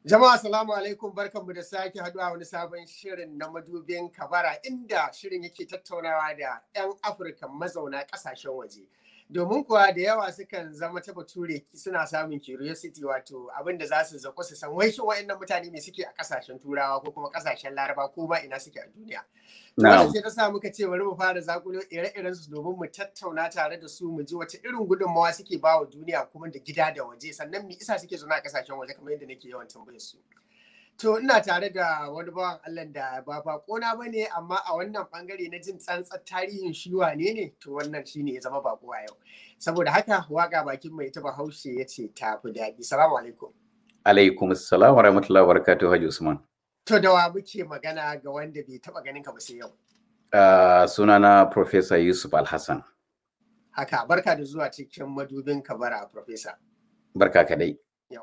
Jama'a salamu alaikum barkanmu da sake haduwa wani sabon shirin na madubin kabara inda shirin yake tattaunawa da 'yan Afirka mazauna kasashen waje. Domin kuwa da yawa sukan zama ta bature suna samun curiosity wato abin da za su zako su san wai shin wa'annan mutane ne suke a kasashen turawa ko kuma kasashen laraba ko ma ina suke a duniya. Wannan sai ta sa muka ce bari mu fara zakulo ire-iren su domin mu tattauna tare da su mu ji wace irin gudunmawa suke ba wa duniya kuma da gida da waje sannan me isa suke zaune a kasashen waje kamar yadda nake yawan tambayar su. To ina tare da wani bawan Allah da ba bakona ba ne amma a wannan bangare na jin tsantsar tarihin shi wane ne to wannan shi ne ya zama bako a yau. Saboda haka waka bakin mai ta bahaushe ya ce ta fi daɗi. Salamu alaikum. Alaikum salam wa rahmatullahi wa barakatuhu Haji Usman. To da wa muke magana ga wanda bai taɓa ganin ka ba sai yau. Uh, sunana Professor Yusuf Alhassan. Haka barka da zuwa cikin madubin kabara Professor. Barka kadai. Yau.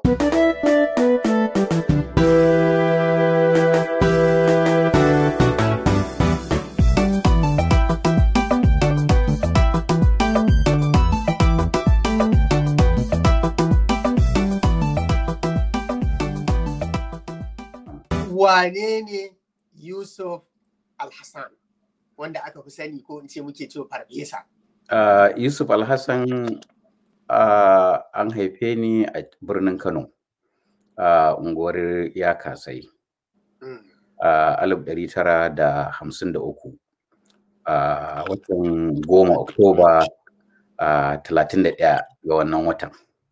wane ne Yusuf Alhassan wanda aka fi sani ko in ce muke cewa farfesa? Uh, Yusuf Alhassan uh, an haife ni a birnin Kano a uh, unguwar ya kasai a alif ɗari tara da hamsin da uku a watan goma Oktoba a talatin da ɗaya ga wannan watan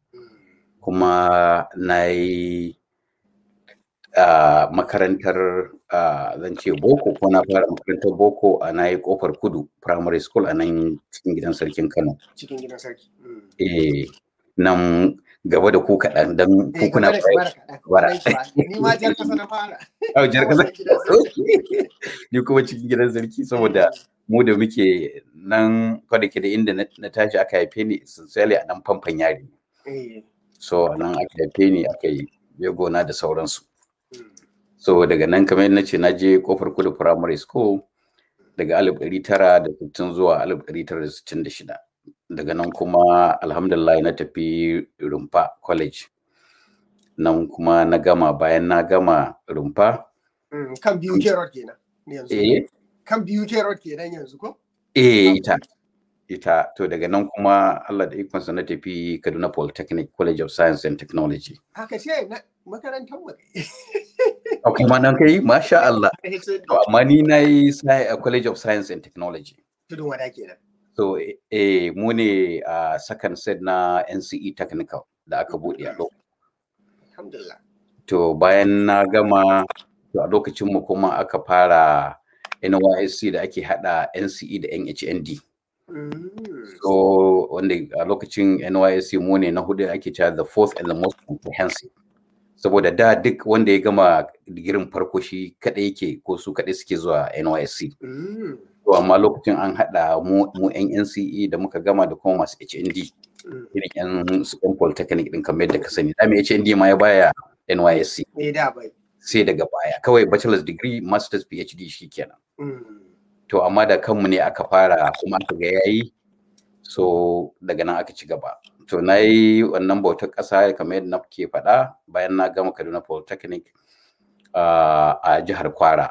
kuma na yi Uh, makarantar uh, zan ce boko ko na fara makarantar boko a na yi kofar kudu primary school a nan cikin gidan sarkin kano cikin gidan sarki eh nan gaba da ku kaɗan don kuna bara ni ma jar kasa na fara oh jar kasa ni kuma cikin gidan sarki saboda mu da muke nan kwada ke da inda na tashi aka haife ni sincerely a nan famfan yari so nan aka haife ni aka yi gona da sauransu so daga nan kamar na ce na je kofar kudu primary school daga 1960 zuwa 1966 daga nan kuma alhamdulillah na tafi rumfa college nan kuma na gama bayan na gama rumfa kan biyu ke road kenan yanzu kan biyu ke road kenan yanzu ko eh ita ita to daga nan kuma Allah da ikonsa na tafi Kaduna Polytechnic College of Science and Technology haka ce makarantar mu a kuma nan kai masha Allah to amma ni na yi a College of Science and Technology tudun wada kenan so eh mu ne a second set na NCE Technical da aka bude a lokacin alhamdulillah to bayan na gama to a lokacin mu kuma aka fara NYSC da ake hada NCE da NHND so wanda a lokacin NYSC mu ne na hudu ake cewa the fourth and the most comprehensive saboda da duk wanda ya gama digirin farko shi kadai yake ko su kadai suke zuwa NYSC. To amma lokacin an haɗa mu mu yan NCE da muka gama da kuma masu HND. Irin yan su yan polytechnic din kamar yadda ka sani. Da mai HND ma ya baya NYSC. Sai daga baya kawai bachelor's degree master's PhD shi kenan. To amma da kanmu ne aka fara kuma aka ga yayi so daga nan aka ci gaba. to na yi wannan bautar ƙasa kamar yadda na ke faɗa bayan na gama kaduna polytechnic a jihar kwara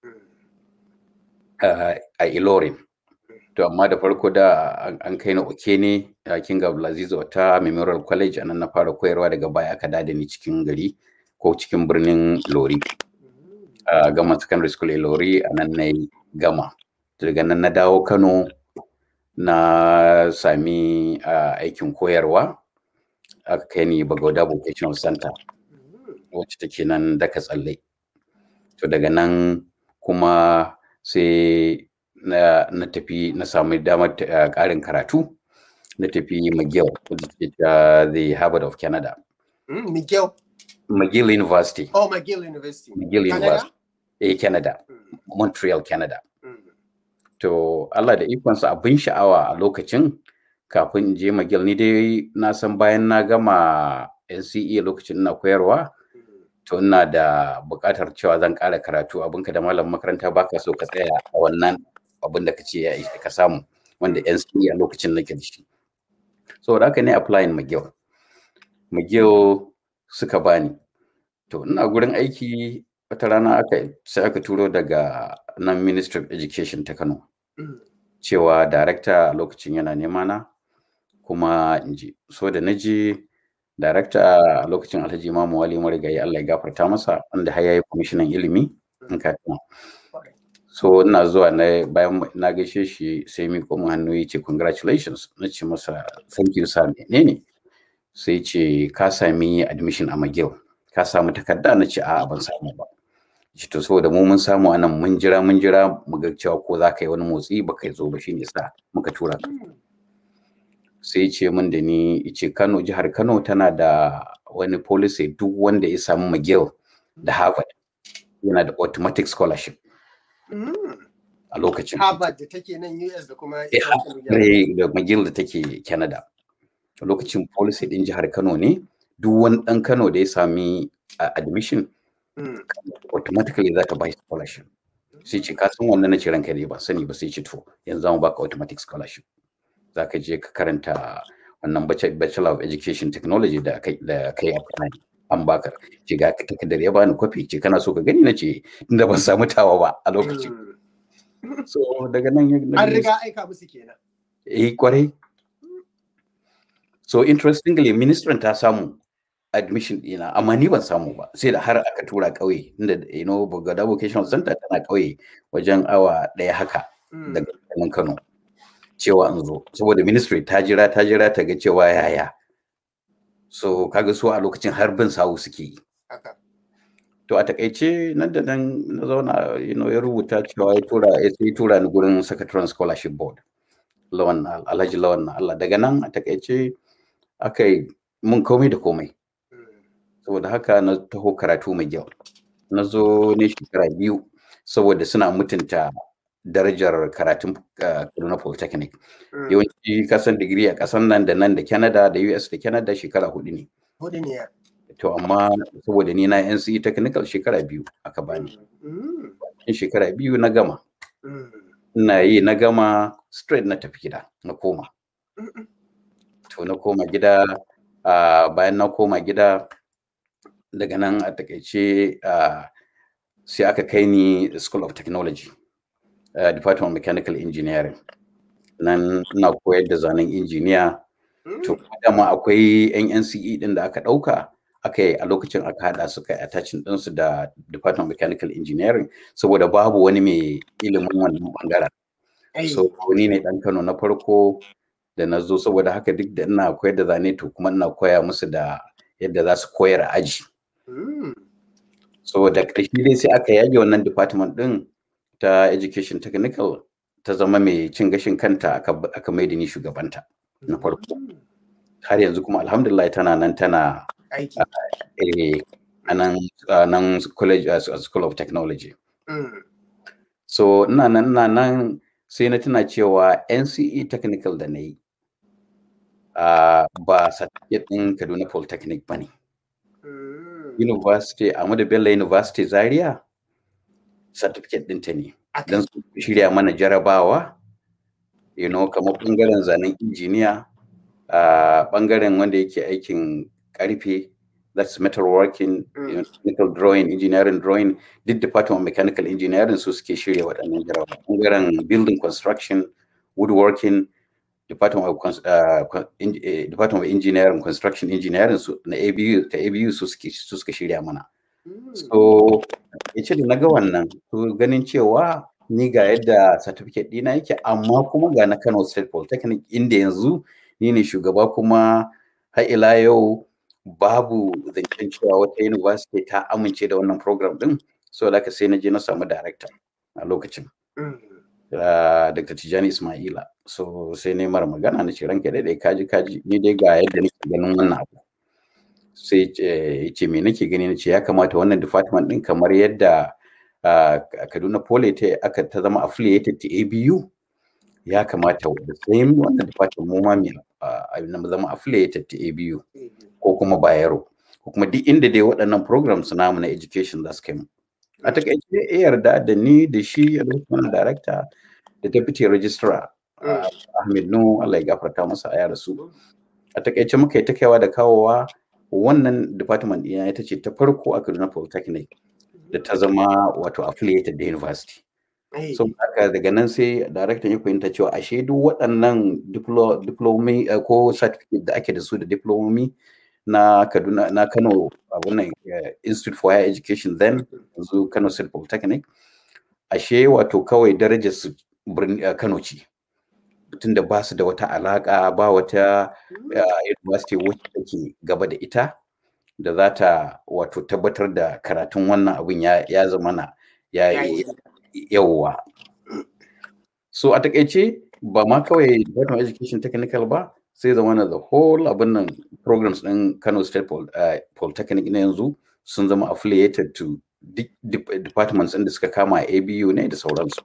a ilorin to amma da farko da an kai na oke ne a king abdulaziz wata memorial college a nan na fara koyarwa daga baya aka dada ni cikin gari ko cikin birnin lori gama secondary school lori a nan na gama daga nan na dawo kano na sami uh, aikin koyarwa aka kai ni bagauda vocational center wacce take nan daka tsalle to daga nan kuma sai na, na tafi na sami damar uh, karin karatu na tafi mcgill uh, the harvard of canada mm, mcgill mcgill university oh mcgill university mcgill university eh canada mm. montreal canada to Allah da ikonsa abin sha'awa a lokacin kafin in je magil ni dai na san bayan na gama NCE lokacin ina koyarwa to ina da buƙatar cewa zan ƙara karatu abinka da malam makaranta baka so ka tsaya a wannan abin da ka ce ka samu wanda NCE a lokacin nake da shi saboda haka ne applying McGill McGill suka bani to ina gurin aiki wata rana aka sai aka turo daga nan ministry of education ta kano cewa darakta a lokacin yana nema na kuma in ji so da na je darakta a lokacin alhaji imamu wali marigayi allah ya gafarta masa wanda har yayi kwamishinan ilimi in ka tuna so ina zuwa na bayan na gaishe shi sai mi kuma hannu ya ce congratulations na ce masa thank you sir menene sai ce ka sami admission a McGill ka samu takarda na ce a'a ban samu ba shi to saboda mu mun samu anan mun jira mun jira mu ga cewa ko za ka yi wani motsi ba kai zo ba shine sa muka tura ka sai ce min da ni ce Kano jihar Kano tana da wani policy duk wanda ya samu McGill da Harvard yana da automatic scholarship a lokacin Harvard da take nan US da kuma da McGill da take Canada a lokacin policy din jihar Kano ne duk wani dan Kano da ya sami admission automatically za ta ba shi scholarship sai ce ka san wannan na ce ranka ne ba sani ba sai ce to yanzu za mu baka automatic scholarship za ka je ka karanta wannan bachelor of education technology da kai da kai apply an baka ce ga takardar ya bani kwafi ce kana so ka gani na ce inda ban samu tawa ba a lokacin so daga nan an riga aika musu kenan eh kwarai so interestingly ministry ta samu admission dina amma ni ban samu ba sai da har aka tura kauye inda you know Bogada Vocational Center tana kauye wajen awa daya haka daga nan Kano cewa in zo saboda ministry ta jira ta jira ta ga cewa yaya so kaga su a lokacin har bin sawu suke yi to a takaice nan da nan na zauna you know ya rubuta cewa ya tura ya sai tura ni gurin secretary scholarship board lawan alhaji lawan Allah daga nan a takaice aka yi mun komai da komai saboda haka na taho karatu mai kyau na zo ne shekara biyu saboda suna mutunta darajar karatun Kaduna Polytechnic. Yawanci kasan digiri a kasan nan da nan da Canada da US da Canada shekara hudu ne. Hudu ne To amma saboda ni na NCE Technical shekara biyu aka bani. In shekara biyu na gama. Ina yi na gama straight na tafi gida na koma. To na koma gida bayan na koma gida daga nan a takaice sai aka kai ni School of Technology. Uh, Department of Mechanical Engineering. Nan na koyar da zanen injiniya. To dama akwai yan NCE din da aka ɗauka aka yi a lokacin aka haɗa su kai attaching ɗinsu da Department of Mechanical Engineering saboda babu wani mai ilimin wannan bangaren. So ni ne ɗan Kano na farko da na zo saboda haka duk da ina koyar da zane to kuma ina koya musu da yadda za su koyar a aji. So da ƙarshe dai sai aka yage wannan department ɗin ta education technical ta zama mai cin gashin kanta aka mai da ni shugabanta na farko har yanzu kuma alhamdulillah tana nan tana a nan college school of technology so ina nan ina nan sai na tuna cewa nce technical da na yi ba certificate ɗin kaduna polytechnic ba ne university Ahmadu Bello University Zaria certificate ɗinta ne don su shirya mana jarabawa you know kamar ɓangaren zanen injiniya a ɓangaren wanda yake aikin ƙarfe that's metalworking you know, technical drawing engineering drawing duk department of mechanical engineering su suke shirya waɗannan jarabawa ɓangaren building construction woodworking department of uh, department of engineering construction engineering su na ABU ta ABU su suke su suka shirya mana so yace da naga wannan to ganin cewa ni ga yadda certificate dina yake amma kuma ga na Kano State Polytechnic inda yanzu ni ne shugaba kuma har ila yau babu zancen cewa wata university ta amince da wannan program din so da sai na je na samu director a lokacin Uh, Dr. Tijani Ismaila. So sai ne mara magana na ce ranka daidai kaji kaji ni dai ga yadda nake ganin wannan abu. Sai ya ce me nake gani na ce ya kamata wannan department din kamar yadda uh, Kaduna Pole ta aka ta zama affiliated to ABU ya kamata da same wannan department mu ma mu zama affiliated to ABU ko kuma Bayero ko kuma duk inda dai waɗannan programs namu na education za su kai mu. a takaice ya yarda da ni da shi a lokacin director da deputy registrar Ahmed Nu Allah ya gafarta masa a yara su a takaice muka yi ta kaiwa da kawowa wannan department ɗina ita ce ta farko a Kaduna Polytechnic da ta zama wato affiliated da university. So haka daga nan sai daraktan ya fahimta cewa ashe duk waɗannan diplomi ko certificate da ake da su da diplomi na Kaduna na Kano abunan Institute for Higher Education then yanzu Kano State Polytechnic ashe wato kawai darajar su Kano ce tunda ba su da wata alaka ba wata university wacce take gaba da ita da za ta wato tabbatar da karatun wannan abin ya zama na ya yawwa so a takaice ba ma kawai Department of Education Technical ba sai zama na the whole abin nan programs ɗin Kano State Polytechnic na yanzu sun zama affiliated to departments ɗin da suka kama ABU ne da sauransu.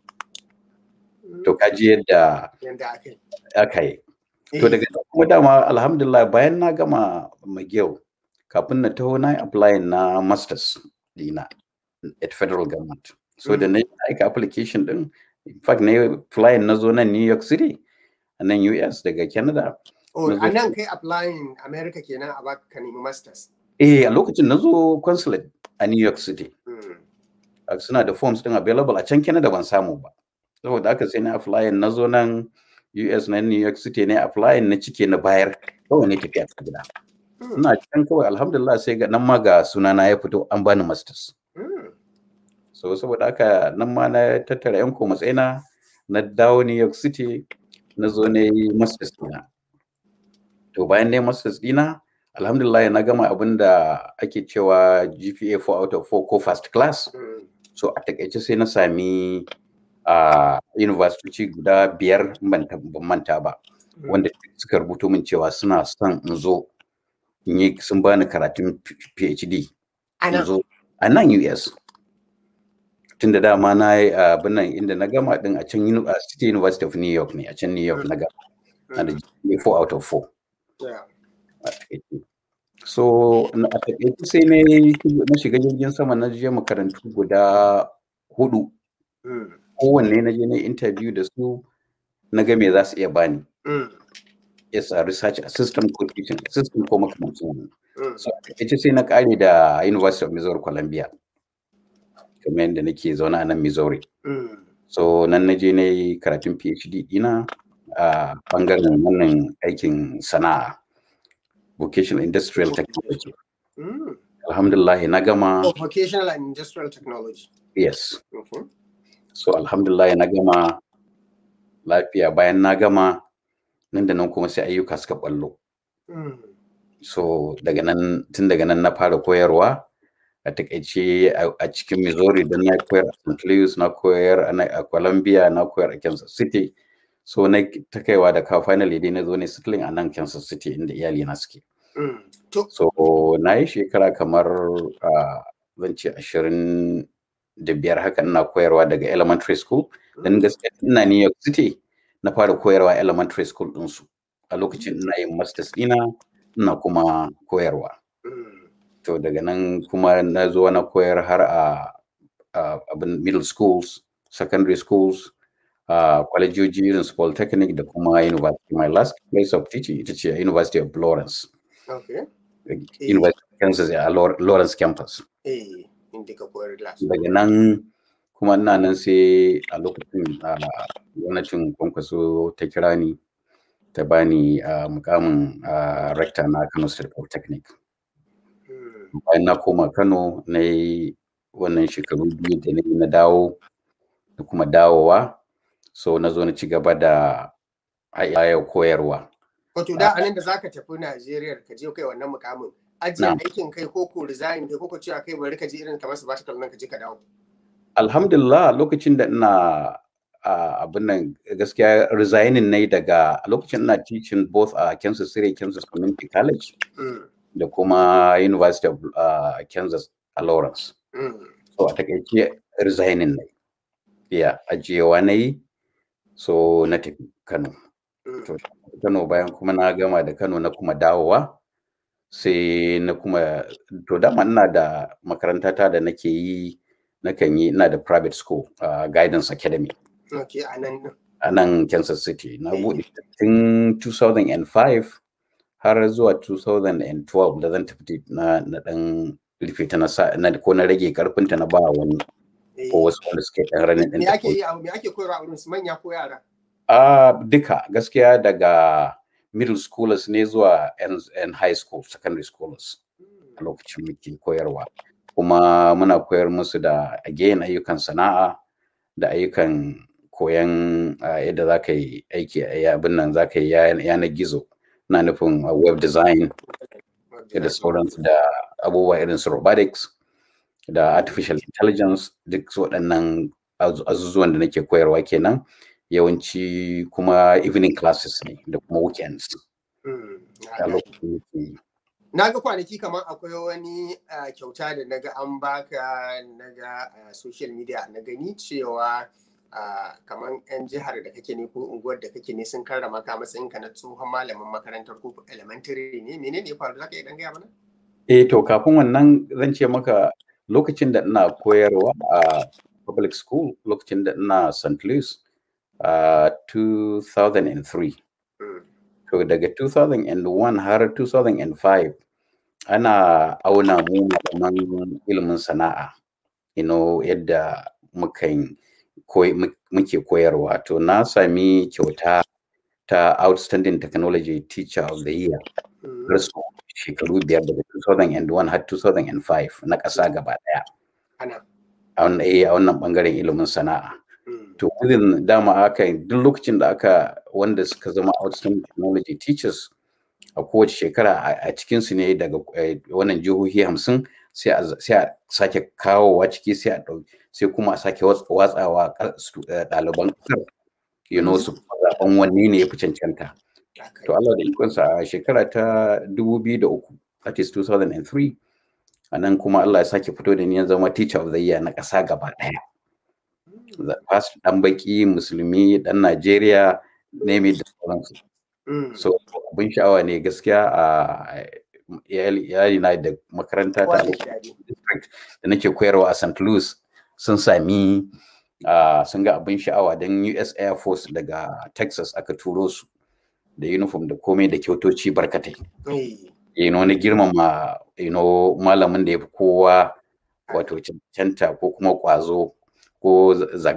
To kaji yadda aka yi. To daga kuma dama alhamdulillah bayan na gama McGill kafin na taho na applying na masters dina at federal government. So da na aika application din in fact na applying na zo nan New York City a nan US daga Canada. Oh, a nan kai applying America kenan a baka ka nemi masters. Eh, a lokacin na zo consulate a New York City. Suna da forms din available a can Canada ban samu ba. Saboda aka sai na applying na zo nan US na New York City ne applying na cike na bayar kawai ne tafiya ta gida. Ina can kawai alhamdulillah sai ga nan ma ga sunana ya fito an bani masters. So saboda haka nan ma na tattara yan ko matsayina na dawo New York City na zo ne masters dina. To bayan ne masters dina alhamdulillah na gama abin da ake cewa GPA 4 out of 4 ko first class. So a takaice sai na sami a university guda biyar ban manta ba wanda suka rubuto min cewa suna son in zo in yi sun bani karatun PhD. A nan US. Tun da dama na yi abin nan inda na gama din a can City University of New York ne a can New York na gama. Na da GPA 4 out of 4. So a taƙaice sai na shiga jirgin sama na je makarantu guda hudu. Kowanne na je na interview da su na ga me za su iya bani. Yes, a research assistant ko teaching assistant ko makamancin wannan. So a taƙaice sai na ƙare da University of Missouri Columbia. Kamar yadda nake zaune a nan Missouri. So nan na je na yi karatun PhD ina a ɓangaren wannan aikin sana'a. vocational industrial technology. Mm. Alhamdulillah na gama. Oh, vocational and industrial technology. Yes. Mm -hmm. So alhamdulillah na gama lafiya bayan na gama nan da nan kuma sai ayyuka suka ballo. Mm. So daga nan tun daga nan na fara koyarwa a takaice a cikin Missouri don na koyar a St. Louis na koyar a Columbia na koyar a Kansas City. so na ta kaiwa da ka finally dai na zo ne settling a nan Kansas City inda iyali na suke. So na yi shekara kamar zan ce ashirin da biyar haka ina koyarwa daga elementary school dan gaskiya ina New York City na fara koyarwa elementary school ɗinsu a lokacin ina yin masters ɗina ina kuma koyarwa. To daga nan kuma na zo na koyar har a abin middle schools, secondary schools, uh, kwalejoji irin su polytechnic da kuma university my last place of teaching ita ce university of lawrence okay. university of kansas a lawrence campus eh, daga nan kuma ina nan sai a lokacin gwamnatin kwankwaso ta kira ni ta bani mukamin rector na kano state polytechnic bayan na koma kano na yi wannan shekaru biyu da na dawo da kuma dawowa so na zo na ci gaba da ayayar koyarwa. Wato da anan da za ka tafi Najeriya ka je kai wannan mukamin ajiye aikin kai ko ko resign kai ko ko cewa kai bari ka je irin kamar su ba ta kallon ka je ka dawo. Alhamdulillah lokacin da ina abin nan gaskiya resigning ne daga lokacin ina teaching both a Kansas City Kansas Community College da kuma University of Kansas a Lawrence. So a takaice resigning ne. Ya ajiyewa na yi so na tafi Kano. To, Kano bayan kuma na gama da Kano na kuma dawowa sai na kuma to dama ina da makarantata da nake yi nakan yi ina da private school uh, guidance academy okay, a nan a nan Kansas City na buɗe tun 2005 har zuwa 2012 da zan tafi na na dan rufe ta na sa na ko na rage karfinta na ba wani ko wasu wanda suke dan ranin din me ake yi a me ake koyarwa a wurin su manya ko yara a duka gaskiya daga middle schoolers ne zuwa yan high school secondary schoolers a lokacin muke koyarwa kuma muna koyar musu da again ayyukan sana'a da ayyukan koyan yadda za ka yi aiki a abin nan za ka yi yanar gizo na nufin web design da sauransu da abubuwa irin su robotics da artificial intelligence duk waɗannan azuzuwan da nake koyarwa kenan yawanci kuma evening classes ne da kuma weekends a lokacin na ga kwanaki kamar akwai wani kyauta da naga an baka naga social media na gani cewa kamar 'yan jihar da kake ne ko unguwar da kake ne sun karrama ka matsayin ka na tsohon malamin makarantar ko elementary ne menene ya faru zaka iya dan gaya mana eh to kafin wannan zan ce maka lokacin da ina koyarwa a public school lokacin da ina St. Louis a 2003 to daga 2001 har 2005 ana auna mu malaman ilimin sana'a you know yadda mukan muke koyarwa to na sami kyauta ta outstanding technology teacher of the year rasu shekaru biyar daga 2001 har 2005 na ƙasa gaba ɗaya a wannan ɓangaren ilimin sana'a to within dama aka duk lokacin da aka wanda suka zama outstanding technology teachers a kowace shekara a cikinsu ne daga wannan jihohi hamsin sai a sake kawowa ciki sai a ɗauki sai kuma a sake watsawa ɗaliban ƙasar you know su zaɓen wanne ne ya fi cancanta to Allah da ikonsa a shekara ta 2003 that is 2003 a nan kuma Allah ya sake fito da ni ya zama teacher of the year na ƙasa gaba ɗaya first ɗan baki musulmi ɗan Najeriya ne mai da sauransu so abin sha'awa ne gaskiya a iyali na da makaranta ta district da nake koyarwa a St. Louis sun sami sun ga abin sha'awa don US Air Force daga Texas aka turo su da uniform da komai da kyautoci barkatai. You know, na girmama you know, malamin da ya fi kowa wato cancanta ko kuma kwazo ko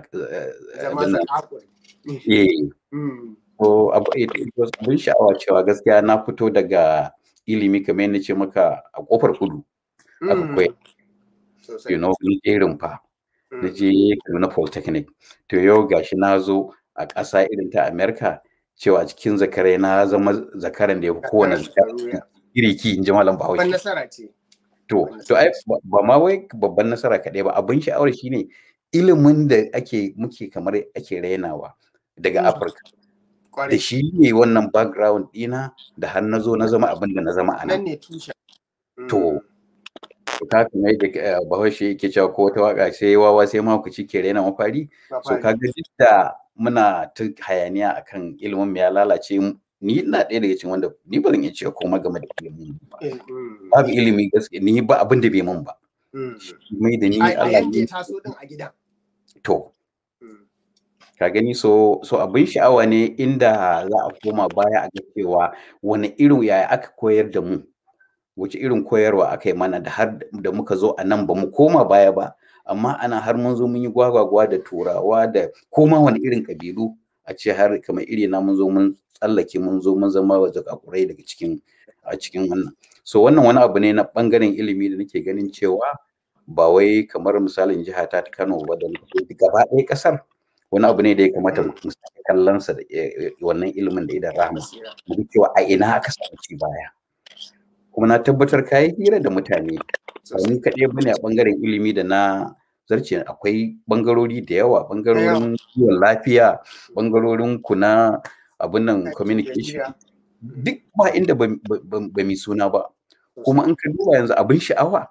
ko abin sha'awa cewa gaskiya na fito daga ilimi kamar yadda ce maka a kofar kudu aka koya you know irin fa na je Kaduna Polytechnic to yau gashi na zo a ƙasa irin ta America cewa cikin zakarai na zama zakaran da ya fi kowane giriki in ji malam Bahaushe. Babban nasara ce. To, to ai ba ma wai babban nasara kaɗai ba abin sha'awar shine ilimin da ake muke kamar ake rainawa daga Afirka. Da shi ne wannan background ɗina da har na zo na zama abin da na zama a nan. Nan ne tushen. To, ka kuma yadda bahaushe yake cewa ko wata waka sai wawa sai mahaukaci ke raina mafari so ka ga duk da muna ta hayaniya akan ilimin ya lalace ni ina ɗaya daga cikin wanda ni ba zan iya cewa komai game da ilimin ba babu ilimi gaskiya ni ba abin da bai mun ba mai da ni Allah ya taso din a gida to ka gani so so abin sha'awa ne inda za a koma baya a ga cewa wani irin yaya aka koyar da mu wace irin koyarwa aka yi mana da har da muka zo a nan ba mu koma baya ba amma ana har mun zo mun yi gwagwagwa da turawa da koma wani irin kabilu a ce har kamar iri na mun zo mun tsallake mun zo mun zama wa zakakurai daga cikin a cikin wannan so wannan wani abu ne na bangaren ilimi da nake ganin cewa ba wai kamar misalin jiha ta ta Kano ba da gaba ɗaya kasar wani abu ne da ya kamata mu sake kallon sa da wannan ilimin da idan rahama mu cewa a ina aka samu ci baya kuma na tabbatar ka yi hira da mutane ba ni kaɗai bane a ɓangaren ilimi da na zarce akwai ɓangarori da yawa ɓangarorin kiwon lafiya ɓangarorin ku na abin nan communication duk ba inda ba mi suna ba kuma in ka duba yanzu abin sha'awa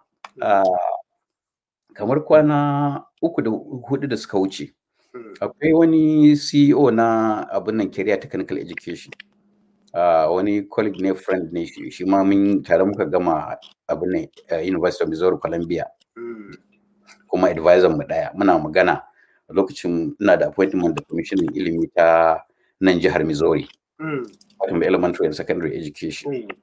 kamar kwana uku da hudu da suka wuce akwai wani ceo na abin nan career technical education Uh, wani colleague ne friend ne shi shi ma mun tare muka gama abin ne uh, University of Missouri Columbia mm. kuma advisor mu daya muna magana a lokacin ina da appointment da commissioning ilimi ta nan jihar Missouri mm. wato elementary and secondary education mm.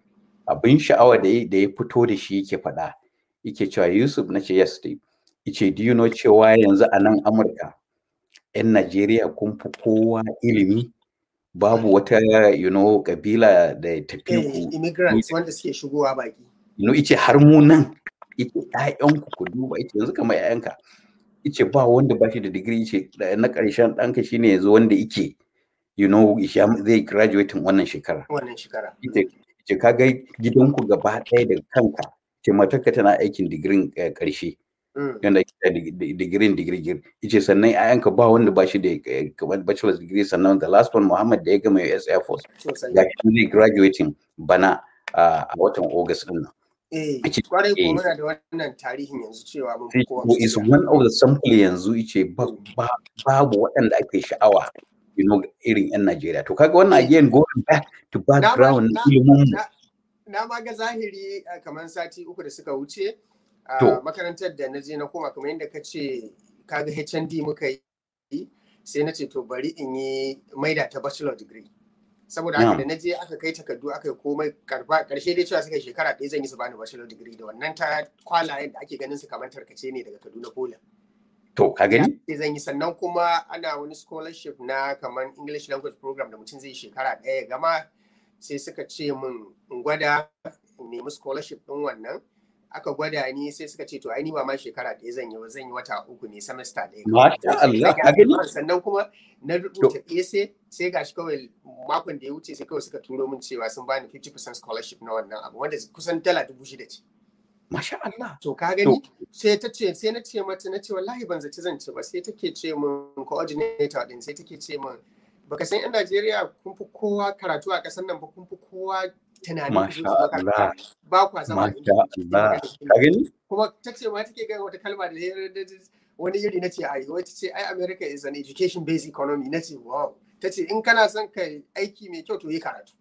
abin sha'awa da ya da ya fito da shi yake faɗa yake cewa Yusuf na ce yes dai yace do you know cewa yanzu a nan Amurka 'yan Najeriya kun fi kowa ilimi babu wata you know kabila da tafi Eh, ku immigrants wanda suke shigowa baki you know ice har mu nan ice ƴaƴanku ku duba ice yanzu kamar ƴaƴanka ice ba wanda ba shi da digiri ice da- na ƙarshen ɗanka shine yanzu wanda ike you know ya- zai graduating wannan shekara wannan shekara ita ce kaga gidanku gaba ɗaya daga kanka ce matarka tana aikin digirin eh, ƙarshe Mm. yanda ake da dig- dig- digirin digirgir ice sannan ayanka ba wanda ba shi da eh, kamar bachelor's degree sannan the last one Muhammad da ya gama US Air Force sosai ga shi zai graduating bana ah, a watan August din nan eh Ake- kwarai ko eh. muna da wannan tarihin yanzu cewa mun sai fi kowa ko is gaskiya. one of the sample yanzu ice ba, ba, babu waɗanda ake sha'awa you know irin yan Najeriya to kaga wannan Eh. again going back to Na ma- background na na- ilimin mu na- na ma ga zahiri eh, kamar sati uku da suka wuce a To. makarantar da na je na koma kamar yadda ka ce kaga HND muka yi sai na ce to bari in yi maida ta bachelor degree saboda haka Yeah. da na je aka kai takardu aka yi komai karba karshe dai cewa suka yi shekara ɗaya zan yi su bani bachelor degree da wannan ta kwalayen da ake ganin su kamar tarkace ne daga Kaduna Pola to ka gani sai zan yi sannan kuma ana wani scholarship na kamar English language program da mutum zai yi shekara ɗaya ya gama sai suka ce min in gwada in nemi scholarship ɗin wannan aka gwada ni sai suka ce to ai ni ba ma shekara ɗaya zan yi ba zan yi wata uku ne semester ɗaya kawai. Masha Allah, ka gani? sannan kuma na rubuta essay sai gashi kawai makon da ya wuce sai kawai suka turo min cewa sun bani 50% scholarship na wannan abu wanda kusan dala dubu shida ce masha Allah to ka gani sai ta ce sai na ce mata na ce wallahi ban zaci zan ci ba sai take ce min coordinator din sai take ce min baka san yan Najeriya kun fi kowa karatu a ƙasar nan ba kun fi kowa tunanin Masha ku zo ku Allah. makaranta. ba kwa zama masha inda Allah kuke. ka gani kuma ta ce ma take gaya wata kalma da ya- wani iri na ce ai wai ta ce ai America is an education based economy na ce wow ta ce in kana son ka aiki mai kyau to yi karatu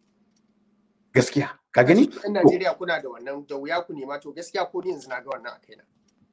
gaskiya ka gani yan Najeriya kuna da wannan da wuya ku nema to gaskiya ko ni yanzu na ga wannan a kaina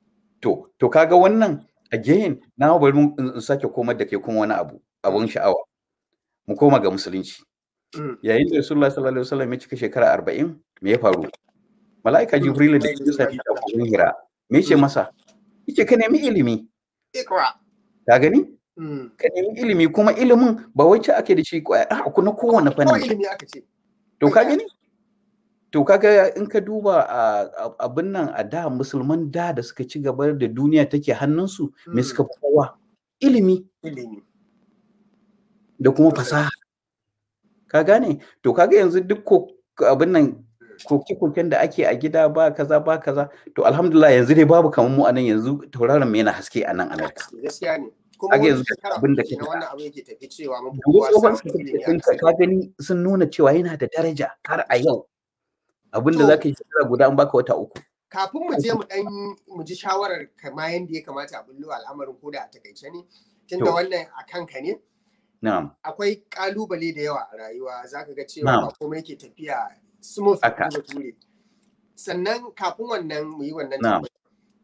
to to kaga wannan again na bari mu in sake komar da ke kuma wani abu abun sha'awa mu koma ga musulunci Mm. yayin da Rasulullah sallallahu alaihi wasallam ya cika shekara 40 me ya faru mala'ika Mm. jibril da ya sami da kogon hira me ce Mm. masa yace ka nemi ilimi Ikra ka gani Mm. ka nemi ilimi kuma ilimin ba wacce ake da shi kwaya a ku na kowane ko fanni ilimi aka ce to ka gani to kaga in ka duba a- a- abin nan a da musulman da da suka ci gaba da duniya take hannunsu me Mm. suka fi kowa ilimi ilimi da kuma Sosai. fasaha ka gane to kaga yanzu duk ko abin nan koke-koken da ake a gida ba kaza ba kaza to alhamdulillah yanzu dai babu kamar mu anan yanzu tauraron mu yana haske a nan Amerika gaskiya ne kuma Age wani yanzu shekara abin da uku ka na wannan abu yake tafi cewa mun fi duk kowa tsohon samun ilimi a certificate ƙasar. ka gani sun nuna cewa yana da daraja har a yau abin da To. zaka yi shekara guda an baka wata uku kafin mu je mu dan mu ji shawarar kama yanda ya kamata a bullo al'amarin ko da a takaice ne tunda To. wannan a kanka ne na'am akwai kalubale da yawa a rayuwa zaka ga cewa Na'am. ba komai ke tafiya smooth Haka. da ture sannan kafin wannan mu yi wannan Na'am. tambaya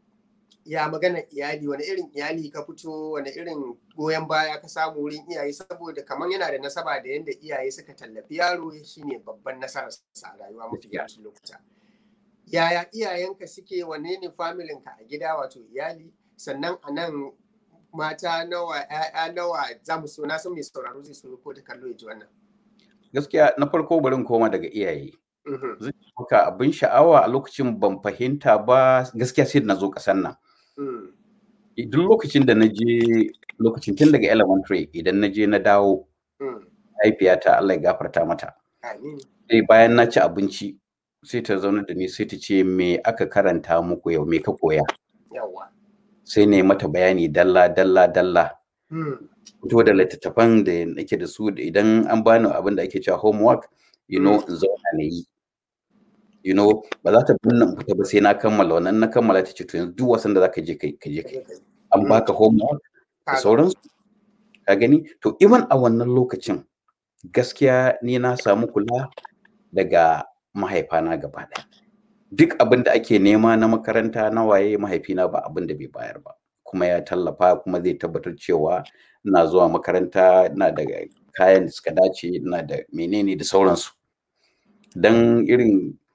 ya magana iyali wani irin iyali ka fito wani irin goyon baya ka samu wurin iyaye saboda kamar yana da nasaba da yadda iyaye suka tallafi yaro shine babban nasarar sa a rayuwa mafi Gaskiya. yawancin lokuta yaya iyayenka suke wane ne familinka a gida wato iyali sannan a nan mata nawa ‘ya'ya nawa za mu so na san mai sauraro zai so ko da kallo ya ji wannan. gaskiya na farko bari in koma daga iyaye Mhm, zai ce maka abin sha'awa a lokacin ban fahimta ba gaskiya sai da na zo ƙasar nan mm, duk lokacin da na je lokacin tun daga elementary idan na je na dawo mm. mahaifiyata Allah ya gafarta mata Amin. sai bayan na ci abinci sai ta zauna da ni sai ta ce me aka karanta muku yau me ka koya Yawwa. sai ne mata bayani dalla dalla dalla Mm, fito da littattafan da nake da su da idan an bani abin da ake cewa homework you know in zauna na yi you know ba za ta binne in fita ba sai na kammala wannan na kammala ta ce to yanzu duk wasan da zaka je kai ka je kai an Mm. baka homework da Kaga. sauransu ka gani to even a wannan lokacin gaskiya ni na samu kula daga mahaifana gaba ɗaya duk abin da ake nema na makaranta na waye mahaifina ba abin da bai bayar ba kuma ya tallafa kuma zai tabbatar cewa ina zuwa makaranta ina da kayan da suka dace ina da menene da sauransu dan irin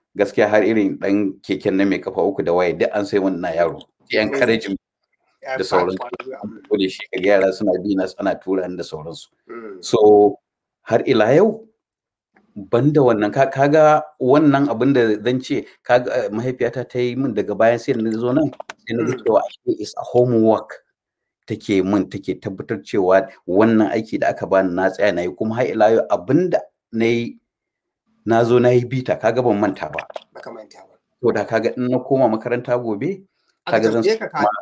gaskiya har irin dan keken na mai kafa uku da waye duk an sai wannan yaro yan karejin da sauran ko da shi kaga yara suna bi na ana tura da sauransu so har ila yau banda wannan kaga wannan abin da zan ce kaga mahaifiyata ta yi min daga bayan sai na zo nan sai na ga cewa is a homework take min take tabbatar cewa wannan aiki da aka bani na tsaya na yi kuma har ila yau abinda na yi na zo na yi bita kaga ban manta ba baka manta ba to da kaga in na koma makaranta gobe kaga zan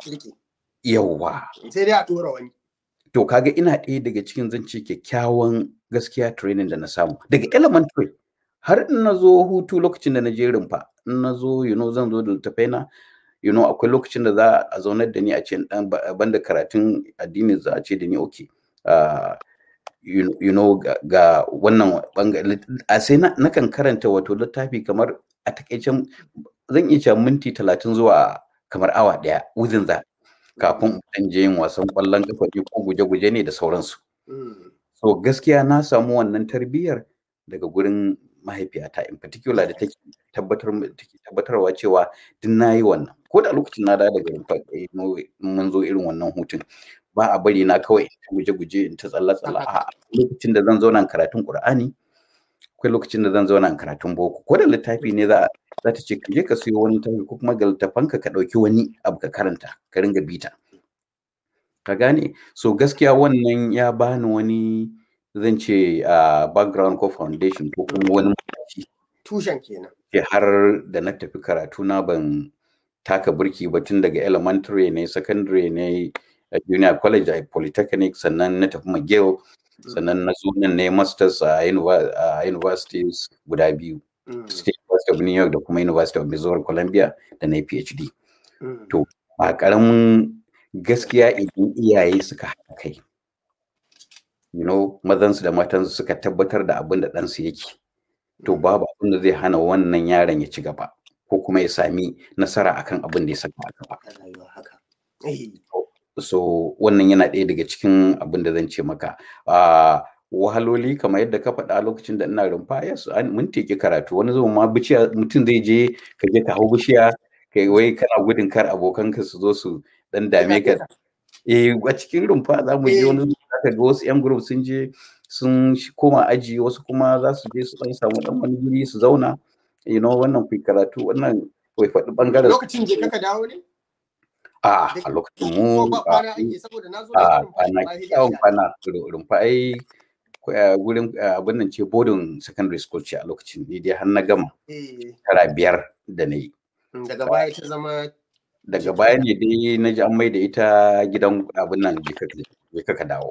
yawwa sai dai a tura wani to kaga ina ɗaya daga cikin zan ce kyakkyawan gaskiya training da na samu daga elementary har in na zo hutu lokacin da na je rumfa in na zo you know zan zo da littafai na you know akwai lokacin da za a zaunar da ni a ce dan banda karatun addini za a ce da ni okay uh, you, you know ga wannan bangare a sai na kan karanta wato littafi kamar a takaicen zan iya cewa minti talatin zuwa kamar awa daya within that kafin in je yin wasan kwallon kafa ne ko guje-guje ne da sauransu so gaskiya na samu wannan tarbiyyar daga gurin mahaifiyata in particular da take tabbatar take tabbatarwa cewa duk nayi wannan ko da lokacin na dawo daga mun zo irin wannan hutun ba a bari na kawai in ta guje-guje in ta tsalla-tsalla a lokacin da zan zauna karatun Qur'ani akwai lokacin da zan zauna karatun boko ko da littafi ne za za ta ce ka je ka siyo wani littafi ko kuma ga littafanka ka ɗauki wani abu ka karanta ka ringa bita ka gane so gaskiya wannan ya bani wani zan ce background ko foundation ko kuma wani tushen kenan har da na tafi karatu na ban taka burki ba tun daga elementary ne secondary ne junior college a polytechnic sannan na tafi mcgill sannan na zo nan ne masters a universities guda biyu state university of new york da kuma university of missouri columbia da na phd to ba karamin gaskiya idan iyaye suka haɗa kai you know mazansu da matansu suka tabbatar da abin da ɗansu yake to babu abin da zai hana wannan yaron ya ci gaba ko kuma ya sami nasara akan abin da ya saka a gaba so wannan yana ɗaya daga cikin abin da zan ce maka wahaloli kamar yadda ka faɗa lokacin da ina rumfa yes mun teki karatu wani zuwa ma bishiya mutum zai je ka je ka hau bishiya kai wai kana gudun kar abokanka su zo su dan dame ka eh a cikin rumfa za mu je wani zuwa ka ga wasu yan group sun je sun koma aji wasu kuma za su je su dan samu dan wani guri su zauna you know wannan ku karatu wannan kai faɗi bangaren lokacin je kaka dawo ne a a lokacin mu a na kyawun kwana rumfa ai gurin abin nan ce bodin secondary school ce a lokacin ni dai har na gama tara biyar da na yi daga baya ta zama daga baya ne dai na ji an mai da ita gidan abin nan je kaka dawo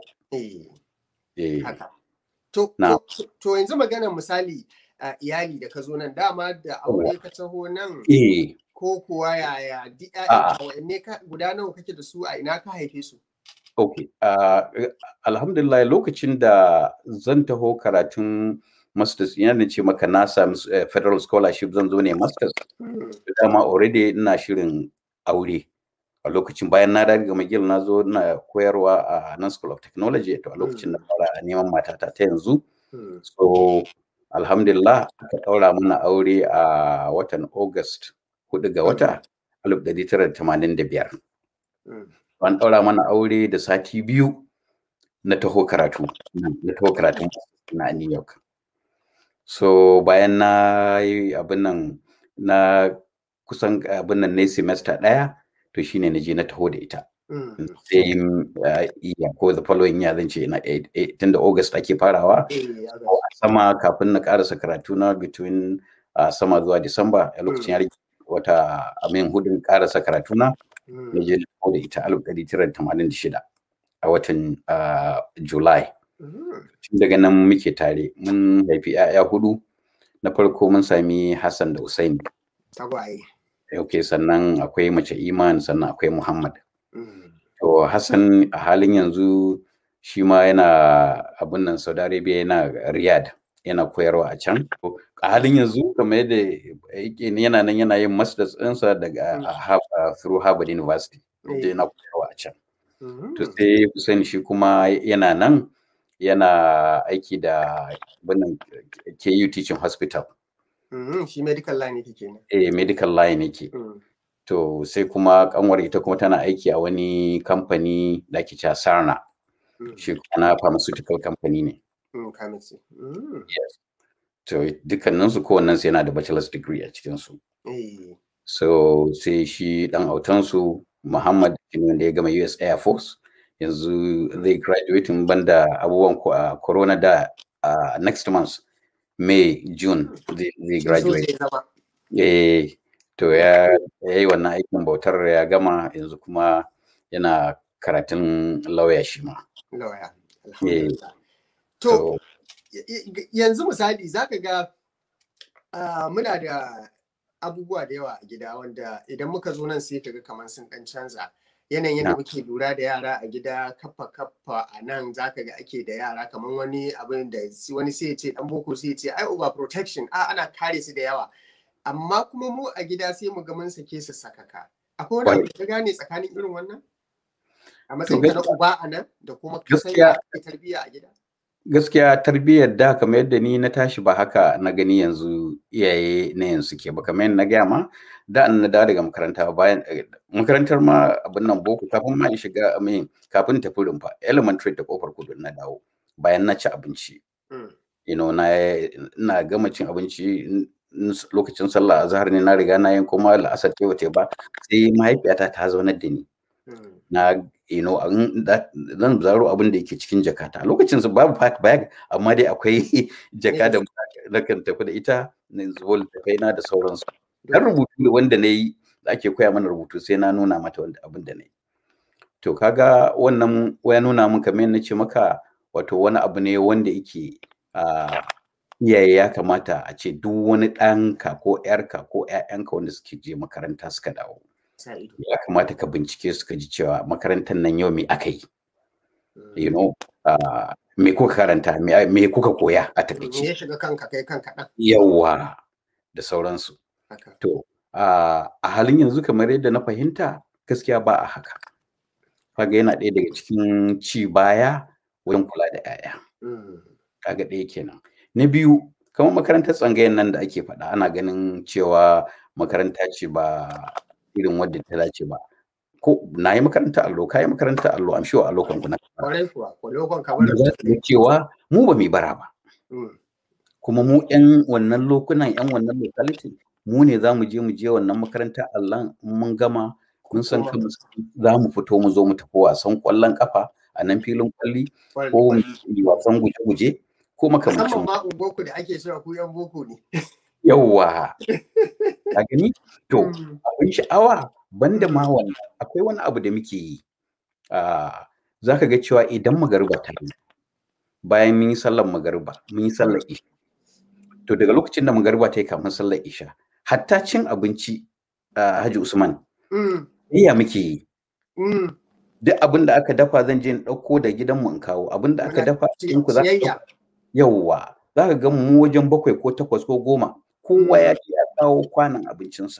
to yanzu maganar misali iyali da ka zo nan dama da aure ka taho nan ko kuwa yaya duk ƴaƴan ka guda nawa kake da su a ina ka haife su Ok, uh, alhamdulillah lokacin da zan taho karatun masters yana da ce maka na sami uh, federal scholarship zan zo ne masters dama already ina shirin aure a lokacin bayan na daga magil na zo na koyarwa a nan school of technology to a lokacin na fara neman matata ta yanzu so alhamdulillah aka ɗaura mana aure a watan august hudu ga wata 1985 an ɗaura mana aure da sati biyu na taho karatu na taho karatun na New York. So bayan na yi abin nan na kusan abin nan na semester ɗaya to shine na je na taho da ita. Same iya ko the following year zan ce na tun da August ake farawa. Sama kafin na karasa karatu na between sama zuwa Disamba a lokacin ya wata amin hudun karasa karatu na. na je da ita alif ɗari tara tamanin da shida a watan July. Daga nan muke tare mun haifi ‘ya'ya hudu na farko mun sami Hassan da Usaini. Tagwaye. Ok sannan akwai mace Iman sannan akwai Muhammad. To Hassan a halin yanzu shi ma yana abin nan Saudi Arabia yana Riyadh yana koyarwa a can. A halin yanzu kamar yadda yana nan yana yin masters ɗinsa daga through Harvard University. Da yana koyarwa a can. To sai Hussein shi kuma yana nan yana aiki da wannan KU Teaching Hospital Mhm, Shi medical line yake kenan. eh medical line yake Mm. to sai kuma kanwar ita kuma tana aiki a wani kamfani da ake cewa Sarna Mm. shi kuma na pharmaceutical company ne Mm, Pharmacy. Mm. yes to dukkaninsu kowannensu yana da bachelor's degree a cikinsu Eh. so sai shi dan autansu Muhammad shine wanda ya gama US Air Force yanzu zai graduating banda abubuwan ko- a corona da a next month May June zai zai Shi so graduate zai zama. eh to ya yi wannan aikin bautar ya gama yanzu kuma yana karatun lauya shi ma Lawyer. Alhamdulillah. To, to y- y- yanzu misali za ka ga ah, muna da abubuwa da yawa a gida wanda idan muka zo nan sai ka ga kamar sun dan canza yanayin yadda Na. muke lura da yara a gida kaffa kaffa a nan za ka ga ake da yara kamar wani abin da si- wani sai ya ce dan boko sai ya ce ai over protection a ana kare su da yawa amma kuma mu a gida sai mu ga mun sake su sakaka akwai wani abu da ka gane tsakanin irin wannan a matsayin ka na gaskiya- uba a nan da kuma kasan gaskiya- yadda ake tarbiyya a gida gaskiya tarbiyyar da kamar yadda ni na tashi ba haka na gani yanzu iyaye na yanzu ke ba kamar yadda na gaya ma da an na dawo daga makaranta bayan eh, makarantar ma abin nan boko kafin ma in shiga amin kafin tafi rumfa elementary da kofar kudu na dawo bayan na ci abinci Mm. you know na ina gama cin abinci in- in lokacin sallah azhar ne na riga na yin kuma la'asar ce wace ba sai mahaifiyata ta zaunar da ni Mm. na you know an- da- zan zaro abin da yake cikin jakata a lokacin su babu pack bag amma dai akwai jaka da na kan tafi da ita na zubo littafai na da sauransu dan rubutu da wanda na yi da ake koya mana rubutu sai na nuna mata wanda abin da na yi to kaga wannan ya nuna min kamar yadda na ce maka wato wani abu ne wanda yake a iyaye ya kamata a ce duk wani ɗanka ko ƴarka ko ƴaƴanka wanda suke je makaranta suka dawo Sa ido. ya kamata ka bincike su ka ji cewa makarantar nan yau me aka yi Mm. you know uh, me kuka karanta me, me kuka koya a Me takaice ya shiga kanka kai kanka ɗan yawa da sauransu haka. to uh, a halin yanzu kamar yadda na fahimta gaskiya ba a haka kaga yana ɗaya daga cikin ci baya wajen kula da 'ya'ya Mm. kaga ɗaya kenan na biyu kamar makarantar tsangayen nan da ake faɗa ana ganin cewa makaranta ce ba irin wadda ta dace ba ko na yi makarantar allo ka yi makarantar allo am sure allo kan kuna Kwarai kuwa, kwalokon kamar da za su ga cewa mu ba mu bara ba Mm. kuma mu yan wannan lokunan yan wannan locality mu ne za mu je mu je wannan makaranta Allah in mun gama mun san Kuma- kanmu za mu fito mu zo mu tafi wasan kwallon kafa a nan filin kwalli Kwarai- ko mu kwarai. yi wasan guje-guje ko makamancin Musamman ma ungoku da ake cewa ku yan boko ne. yawwa a gani to Mm. abin sha'awa banda ma wannan akwai wani abu da muke yi za ka ga cewa idan magariba ta yi bayan mun yi sallar magariba mun yi sallar isha to daga lokacin da magariba ta yi kafin sallar isha hatta cin abinci a haji usman Mm. iya muke yi Mm. duk abin da aka dafa zan je in ɗauko da gidanmu in kawo abin da aka Muna dafa ci- in ku za ka ciyayya. yawwa za ka ga mu wajen bakwai ko takwas ko goma kowa ya ce ya kawo kwanan abincinsa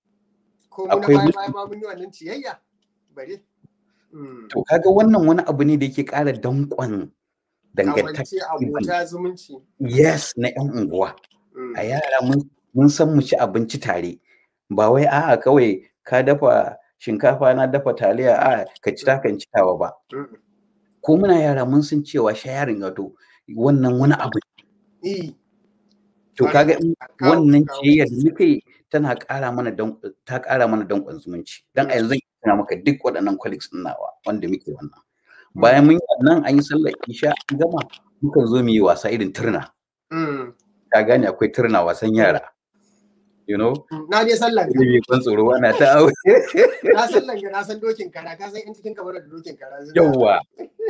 Ko mu na akwai baya mutu- baya ma mun yi wannan ciyayya. Bari. Mm. to kaga wannan wani abu ne da yake ƙara danƙon dangantaka Kawance abota zumunci. yes na yan unguwa Mm. a yara mun mun san mu ci abinci tare ba wai a'a kawai ka dafa shinkafa na dafa taliya a ka ci ta kan ci tawa ba Mm. ko muna yara mun san cewa sharing wato wannan wani abu Eh. to Kwarai. kaga in Kawo- wannan kawo. ciyayyar da muke tana ƙara mana don ta ƙara mana danƙon zumunci dan a yanzu zan tuna maka duk waɗannan colleagues ɗin nawa wanda muke wannan bayan mun yi wannan an yi sallar isha an gama mukan zo mu yi wasa irin turna Mm. ka gane akwai turna wasan yara you know Na dai sallan ka. Ilimi ban tsoro ana ta aure Na sallan ka na san dokin kara ka san in cikin kamar da dokin kara. suna- yawwa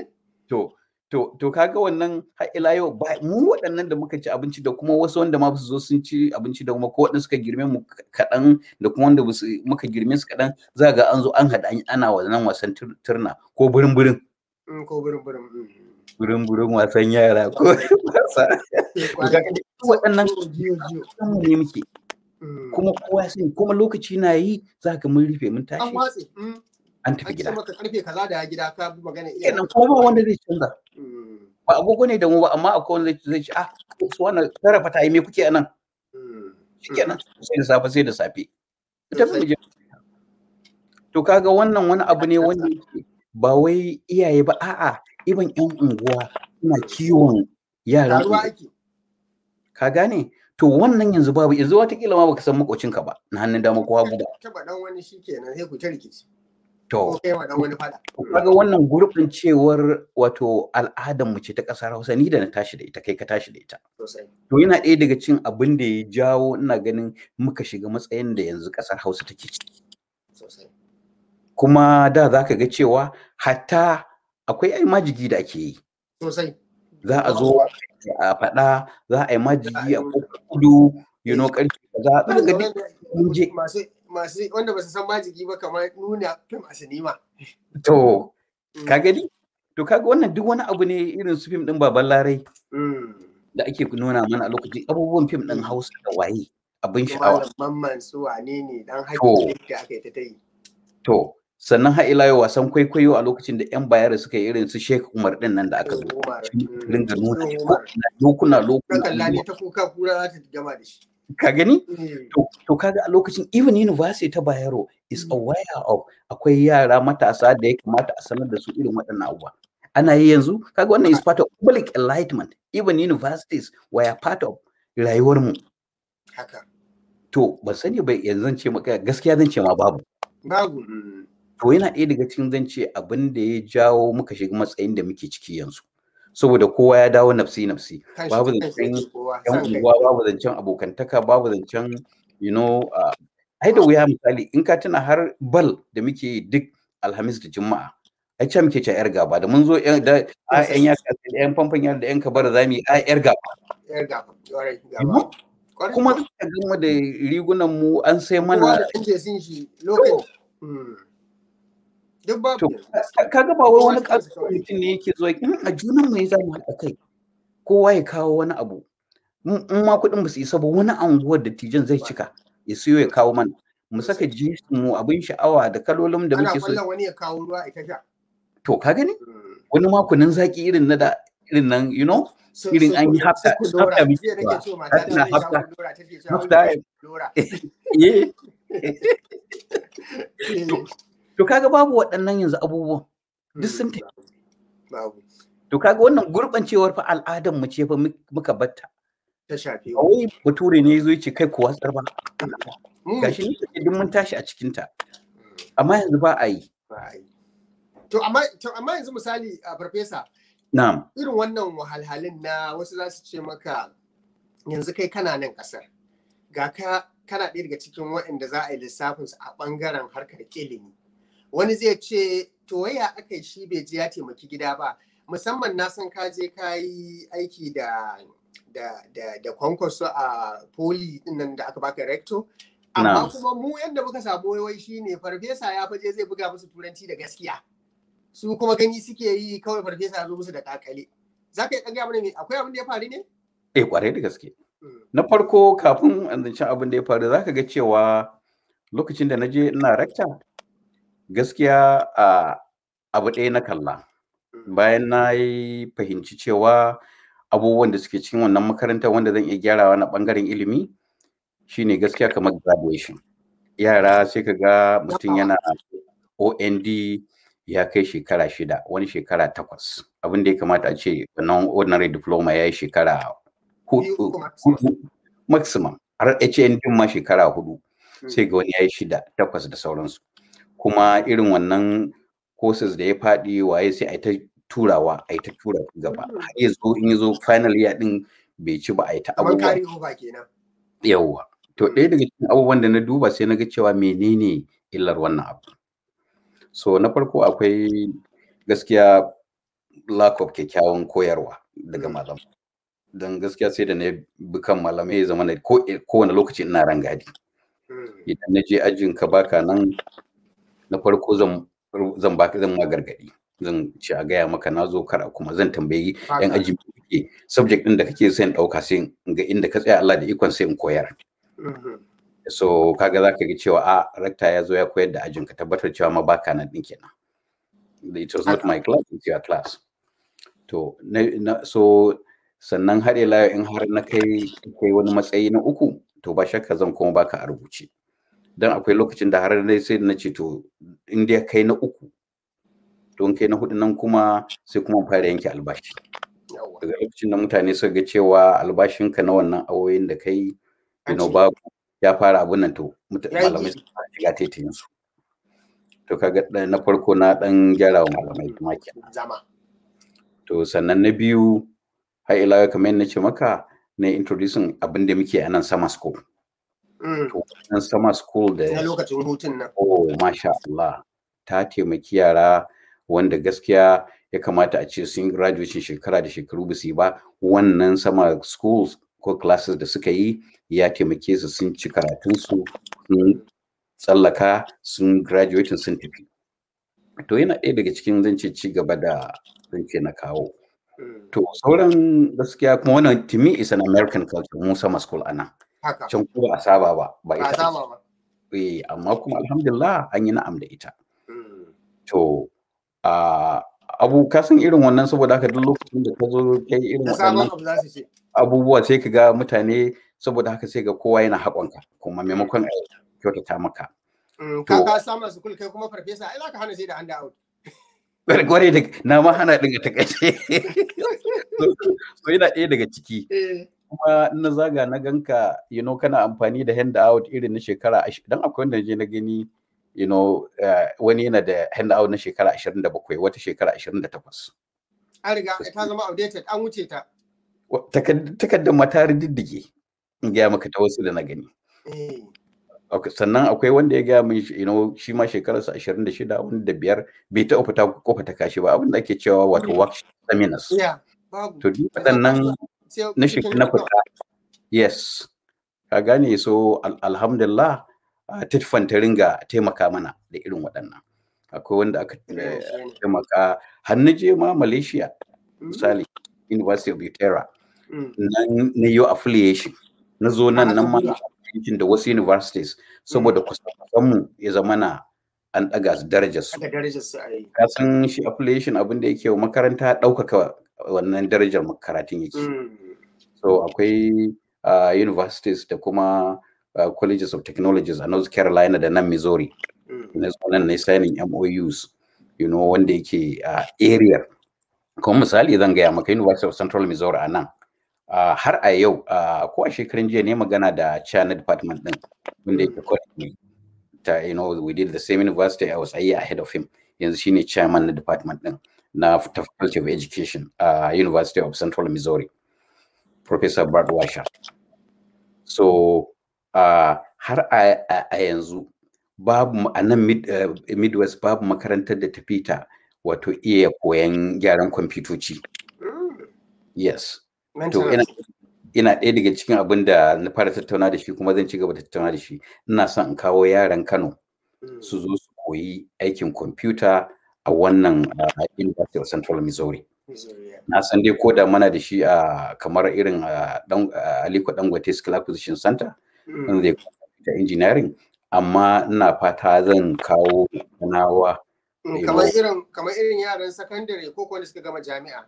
to to to kaga wannan har ila yau ba mu waɗannan da muka ci abinci da kuma wasu wanda ma ba su zo sun ci abinci da kuma ko waɗanda suka girme mu kaɗan da kuma wanda ba su muka girme su kaɗan za ga an zo an haɗa an- ana wannan wasan tur- turna ko burin burin Mm, Ko burin burin. mm. burin burin wasan yara ko wasa Eh, to kwarai. kaga duk waɗannan Jiyo, jiyo. mu ne muke Mm. kuma kowa ya sani kuma lokaci na yi za ka mun rufe mun An tashi watse. Mm. an tafi An ce gida maka karfe kaza da gida ka bi magana iya. kenan kuma ba wanda zai canza Mm. ba agogo ne da mu ba amma akwai wanda zai ce ah su wannan tarafa ta yi me kuke anan Mm. shikenan sai da safe sai da safe ita mu je to kaga wannan wani abu ne wanda yake ba wai iyaye ba a'a iban yan unguwa suna kiwon yaran Taruwa unguwa. ake. ka gane to wannan yanzu babu yanzu watakila ma baka san makocinka ba na hannun dama ko hagu ba Taba dan wani shi kenan sai ku ta rikici. to Ko kai wa dan wani fada. kaga wannan gurɓancewar wato al'adar mu ce ta ƙasar Hausa ni da na tashi da ita kai ka tashi da ita Sosai. to yana ɗaya daga cikin abin da ya jawo ina ganin muka shiga matsayin da yanzu ƙasar Hausa take ciki Sosai. kuma da za ka ga cewa hatta akwai ai majigi da ake yi Sosai. za a zo a faɗa za a yi majigi a kofar kudu you know ƙarfi kaza za ka ga duk mun je. Masu masu wanda ba su san majigi ba kamar nuna fim a sinima. to ka gani to kaga wannan duk wani abu ne irin su fim ɗin baban larai Mm. da ake nuna mana a lokacin abubuwan fim ɗin Hausa da waye abin sha'awa. Malam Mamman su wane ne dan To. haƙƙi da aka yi ta ta yi. To, sannan har ila yau wasan kwaikwayo a lokacin da 'yan bayar suka yi irin su Sheikh Umar ɗin nan da aka zo. Umar. Ringa nuna Mm. shi Umar. lokuna Na lokuna. kalla ne ta kuka kura za ta gama da shi. Ka gani? Mm. To, to kaga a lokacin even university ta Bayero is Mm. aware of akwai yara matasa da ya kamata a sanar da su irin waɗannan abubuwa. Ana yi yanzu, kaga wannan is part of public enlightenment. Even universities were part of rayuwar mu. Haka. To, ban sani ba yanzu zan ce maka gaskiya zan ce ma babu. Babu. Mm. to yana ɗaya daga cikin zan ce abin da ya jawo muka shiga matsayin da muke ciki yanzu saboda kowa ya dawo nafsi nafsi Kan shi- babu kan shi zancen yake kowa, yan san kai. unguwa babu zancen abokantaka babu zancen you know uh, ai da wuya misali in ka tuna har bal da muke yi duk alhamis da juma'a ai ce muke ce yar gaba da mun zo yan da a yan yaka da yan famfan yar da yan kabara zamu yi a yar gaba Yar gaba. Ƙwarai, You gaba. Ƙwarai. kuma ka gama da rigunan mu an sai kowa mana da ɗan sun shi lokaci. Mm. Duk babu To, yanzu. ka- kaga ba wai wani Kowa da kansa ƙasar kawai. mutum ne yake zuwa in a junan mai za mu haɗa kai kowa ya kawo wani abu in in ma kuɗin ba su isa ba wani anguwar da tijan zai cika ya siyo ya kawo mana mu saka jinsin mu abin sha'awa da kalolin da Ana muke so kwallon wani ya kawo ruwa ita sha. to ka gani Mm. wani ma kunun zaki irin na da irin nan you know So- Irin so an yi ku- hafta- so ku dora. hafta muke Jiya nake cewa. ce wa mata ta Hafta- zai sha hafta- ku dora take cewa hafta- wai dora. eh Eh, to kaga babu waɗannan yanzu abubuwan duk sun tafi. Babu. to kaga wannan gurɓancewar fa al'adar mu ce fa mu- muka batta Ta shafe ba wai bature ne ya zo ya ce kai ku watsar ba mu. gashi ni kake duk mun tashi a cikin ta Mm. amma yanzu ba a yi Ba a yi. To amma to amma yanzu misali a farfesa na'am irin wannan wahalhalin na wasu za su ce maka yanzu kai kana nan ƙasar ga ka kana ɗaya daga cikin waɗanda za a yi lissafinsu a ɓangaren harkar ilimi wani zai ce to waya aka yi shi bai je ya taimaki gida ba musamman na san ka je ka yi aiki da da da da kwankwaso a poli nan da aka baka rector amma Na'am. kuma mu yadda muka samu waiwai shine farfesa ya faje zai buga musu turanci da gaskiya su kuma gani suke yi kawai farfesa ya zo musu da kakale za ka yi ɗaga mana me akwai abin da ya faru ne? eh kwarai da gaske Mm. na farko kafin an zance abin da ya faru zaka ga cewa lokacin da na je ina rakta gaskiya a abu ɗaya na kalla bayan na yi fahimci cewa abubuwan da suke cikin wannan makarantar wanda zan iya gyarawa na ɓangaren ilimi shine gaskiya kamar graduation yara sai ka ga mutum yana ond ya kai shekara shida wani shekara takwas abin da ya kamata a ce wannan ordinary diploma ya yi shekara Biyu hudu uku maximum. hudu maximum har HN din ma shekara hudu Mm. sai ga wani ya yi shida takwas da sauransu kuma irin wannan courses da ya faɗi waye sai a yi ta turawa a yi ta tura gaba Mm. har ya zo in ya zo final year din bai ci ba a yi ta kamar abubuwa kari over kenan yawwa to ɗaya daga cikin abubuwan da na duba sai na ga cewa menene illar wannan abu so na farko akwai gaskiya lack of kyakkyawan koyarwa daga Mm. malam don gaskiya sai da na bi kan malamai ya zama na ko kowane lokaci ina rangadi Mm. idan na je ajin ka baka nan na farko zan zan baka zan ma gargadi zan ci a gaya maka na zo kara kuma zan tambayi yan Haka. aji kake subject din da kake son dauka sai in ga inda ka tsaya Allah da ikon sai in koyar Mhm. so kaga zaka ga cewa a rakta ya zo ya koyar da ajin ka tabbatar cewa ma baka nan din kenan it was not my class it's your class to na, na so sannan har ila yau in har na kai kai wani matsayi na uku to ba shakka zan kuma baka a rubuce dan akwai lokacin da har dai sai na ce to in dai kai na uku to in kai na hudu nan kuma sai kuma fara yanke albashi daga lokacin da mutane suka ga cewa albashinka na wannan awoyin da kai you babu ya fara abun nan to malamai su fara shiga taitayin su to kaga na farko na dan gyara wa malamai kuma kenan to sannan na biyu har ila kamar yadda ce maka na introducing abin da muke a nan summer school to nan summer school da na lokacin hutun nan oh masha Allah ta taimaki yara wanda gaskiya ya kamata a ce sun graduation shekara da shekaru ba su yi ba wannan sama schools ko classes da suka yi ya taimake su sun ci karatunsu sun tsallaka sun graduating sun tafi to yana ɗaya daga cikin zance ci gaba da zance na kawo to sauran gaskiya kuma wannan to me is an american culture mu sama school ana can ko ba a saba ba ba ita eh amma kuma alhamdulillah an yi na'am da ita to a abu ka san irin wannan saboda haka duk lokacin da ka zo kai irin wannan abubuwa sai ka ga mutane saboda haka sai ga kowa yana haƙonka kuma maimakon a kyautata maka. Ka ka samu su kai kuma farfesa ai za ka hana sai da hand out. Gwarai da na ma hana ɗin a takaice. So yana ɗaya daga ciki. Kuma na zaga na ganka you know kana amfani da hand out irin na shekara dan akwai wanda je na gani you know uh, wani yana da hand out na shekara 27 wata shekara 28 an riga ta zama outdated an wuce ta takardar mata diddige in gaya maka ta wasu da na gani sannan akwai wanda ya gaya min you know shi ma shekararsa 26 wanda biyar bai taɓa fita kofa ta kashi ba abin da ake cewa wato workshop seminars to duk waɗannan na shekara na fita yes ka gane so alhamdulillah tifan ta ringa taimaka mana da irin waɗannan akwai wanda aka taimaka har na je ma malaysia misali university of utera na yi affiliation na zo nan nan ma da wasu universities saboda kusan mu ya zama na an ɗaga su darajar su ka san shi affiliation abin da yake wa makaranta ɗaukaka wannan darajar karatun yake so akwai universities da kuma Uh, colleges of technologies a North Carolina da nan Missouri. Na nan na signing MOUs, you know, wanda yake a uh, area. Kuma misali zan gaya maka University of Central Missouri a nan. Uh, har a yau, ko a shekarun jiya ne magana da China department din, wanda yake college ta, you know, we did the same university, I was a year ahead of him. Yanzu shine chairman na department din na Faculty of Education a University of Central Missouri. Professor Brad Washer. So, Uh, har a, a, a yanzu babu a nan mid, uh, midwest babu makarantar da ta fita wato iya koyan gyaran kwamfutoci Mm. yes to Mental ina ina ɗaya daga cikin abin da na fara tattauna da shi kuma zan ci gaba da tattauna da shi ina son in kawo yaran kano Mm. su zo su koyi aikin kwamfuta a wannan uh, University of Central Missouri. Missouri, yeah. Na san dai ko da mana da shi a kamar irin a dan a Aliko Dangote Skill Acquisition Center Mm. wanda zai ta engineering amma ina fata zan kawo kanawa Mm, you kamar know. irin kamar irin yaran sakandare ko wanda suka gama jami'a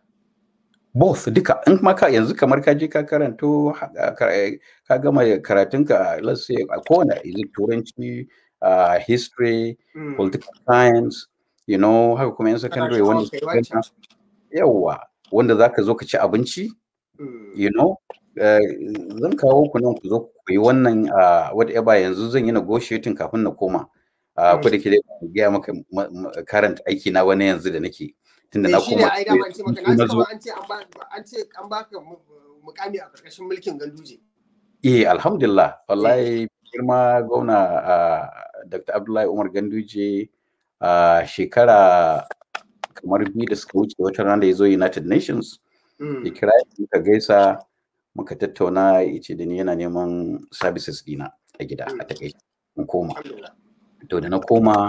both duka in ma ka yanzu kamar ka je ka karanto ha- ka ka gama karatunka let's say a kowane is it turanci uh, history Mm. political science you know haka kuma yan secondary sha'awar wanda kai suka wancan. gama- yawa wanda zaka zo ka ci abinci Mm. you know eh, zan kawo ku nan ku zo ku koyi wannan uh, whatever yanzu zan yi negotiating kafin na koma uh, ko da ke dai ban gaya maka ma- ma- current aiki na wani yanzu da nake tunda na Eh, shi ne koma ai dama an ce maka na na ji zo kamar an ce an ba an ce an baka mu- mukami a karkashin mulkin ganduje Eh, alhamdulillah, wallahi girma gwamna uh, Dr. Abdullahi Umar Ganduje uh, shekara kamar biyu da suka wuce wata rana da ya zo United Nations, Mm. ya kira ni muka gaisa, muka tattauna ya ce da ni yana neman services dina a gida a takaice in koma. Alhamdulillah. To da na koma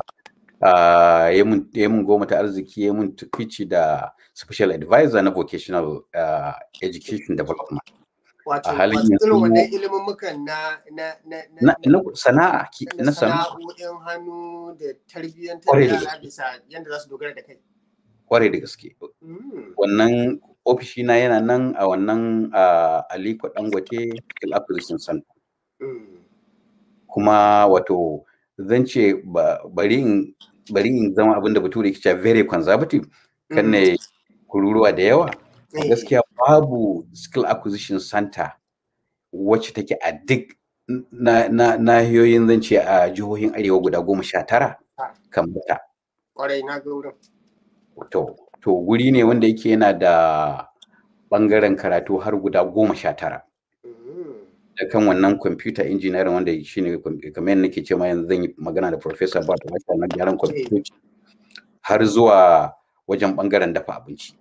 uh, ya mun ya mun goma ta arziki ya mun tukwici da special advisor na vocational uh, education development. wato A halin wato irin yanzu- wannan ilimin mukan na na na Na, na sana'a, ki- na na sana'a. sana'o'in hannu da tarbiyyantar Kwarai da da yara bisa yadda za su dogara da kai. kwarai da gaske Mm. wannan ofishina yana nan a wannan uh, aliko dangote skill acquisition center kuma wato zan ce bari in bari in zama abin da bature ke cewa very conservative kan ne kururuwa da yawa gaskiya babu skill acquisition center wacce take a duk nahiyoyin zan ce a jihohin arewa guda goma sha tara kan mata. Kwarai na ga wurin. To, to wuri ne wanda yake yana da bangaren karatu har guda goma sha tara. Da kan wannan computer engineering wanda shi ne kamar yadda nake ce ma yanzu zan yi magana da Professor Bart Wata na gyaran kwamfutoci har zuwa wajen bangaren dafa abinci.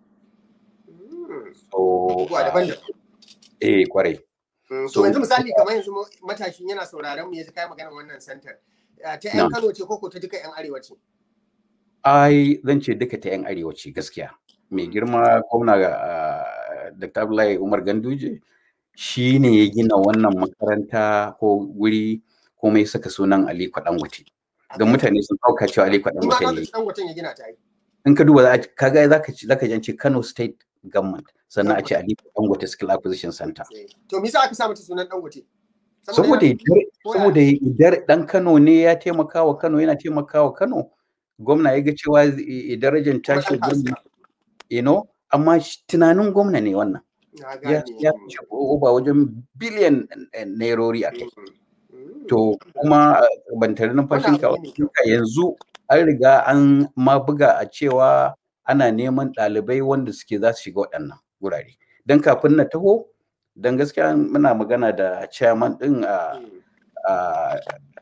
So, eh kwarai. So yanzu misali kamar yanzu matashin yana sauraron mu ya kai maganar wannan center. Ta 'yan Kano ce koko ta duka 'yan Arewa ce? Ai zan ce duka ta 'yan Arewa ce gaskiya. Mai girma gwamna Dr. Abdullahi Umar Ganduje shi ne ya gina wannan makaranta ko wuri kuma ya saka sunan Aliko Dangote. Don mutane sun ɗauka cewa Aliko Dangote ne. In ka duba kaga zaka zaka ji Kano State Government sannan a ce Aliko Dangote Skill Acquisition Center. To me yasa aka sa mata sunan Dangote? Saboda saboda idar dan Kano ne ya taimaka wa Kano yana taimaka wa Kano gwamna ya ga cewa darajar tashi gwamna you know amma tunanin gwamna ne wannan. Ya ya ba wajen biliyan nairori a kai. To kuma ban tare numfashin ka yanzu an riga an ma buga a cewa ana neman ɗalibai wanda suke za su shiga waɗannan wurare don kafin na taho don gaskiya muna magana da chairman ɗin a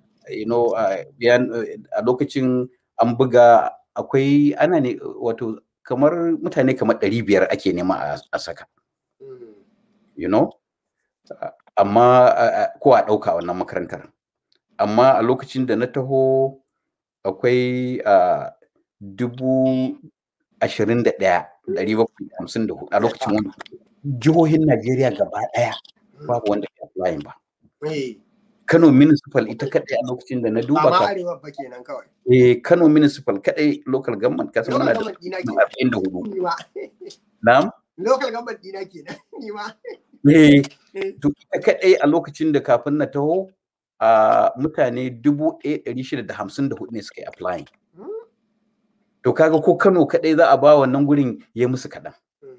a lokacin an buga akwai ana ne wato kamar mutane kamar ɗari biyar ake nema a saka you know amma ko a ɗauka wannan makarantar amma a lokacin da na taho akwai dubu ashirin da ɗaya ɗari bakwai hamsin da hudu a lokacin wani jihohin Najeriya gaba ɗaya babu wanda ke applying ba. Kano municipal ita kaɗai a lokacin da na duba ka. arewa ba kenan kawai. Eh Kano municipal kaɗai local government kasan muna da arba'in da hudu. Na'am? Local government dina kenan ni ma. Eh to ita kaɗai a lokacin da kafin na taho a mutane dubu ɗaya ɗari shida da hamsin da hudu ne suka yi applying. To kaga ko Kano kaɗai za a ba wannan gurin ya musu kaɗan.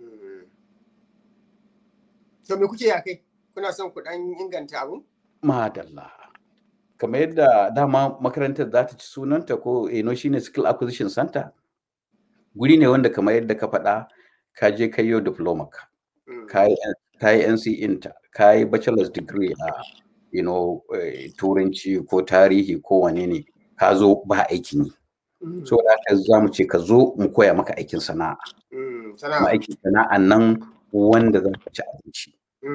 To me kuke ya kai? Kuna son ku ɗan inganta abu? Madalla. Kamar yadda dama makarantar za ta ci sunanta ko eno shine skill acquisition center. Guri ne wanda kamar yadda ka faɗa ka je ka yi diploma ka. Ka yi NC inta, ka yi bachelor's degree a you know, turanci ko tarihi ko wane ne ka zo ba aikin yi. so da haka za mu ce ka zo mu koya maka aikin sana'a kuma aikin sana'a nan wanda za ka ci abinci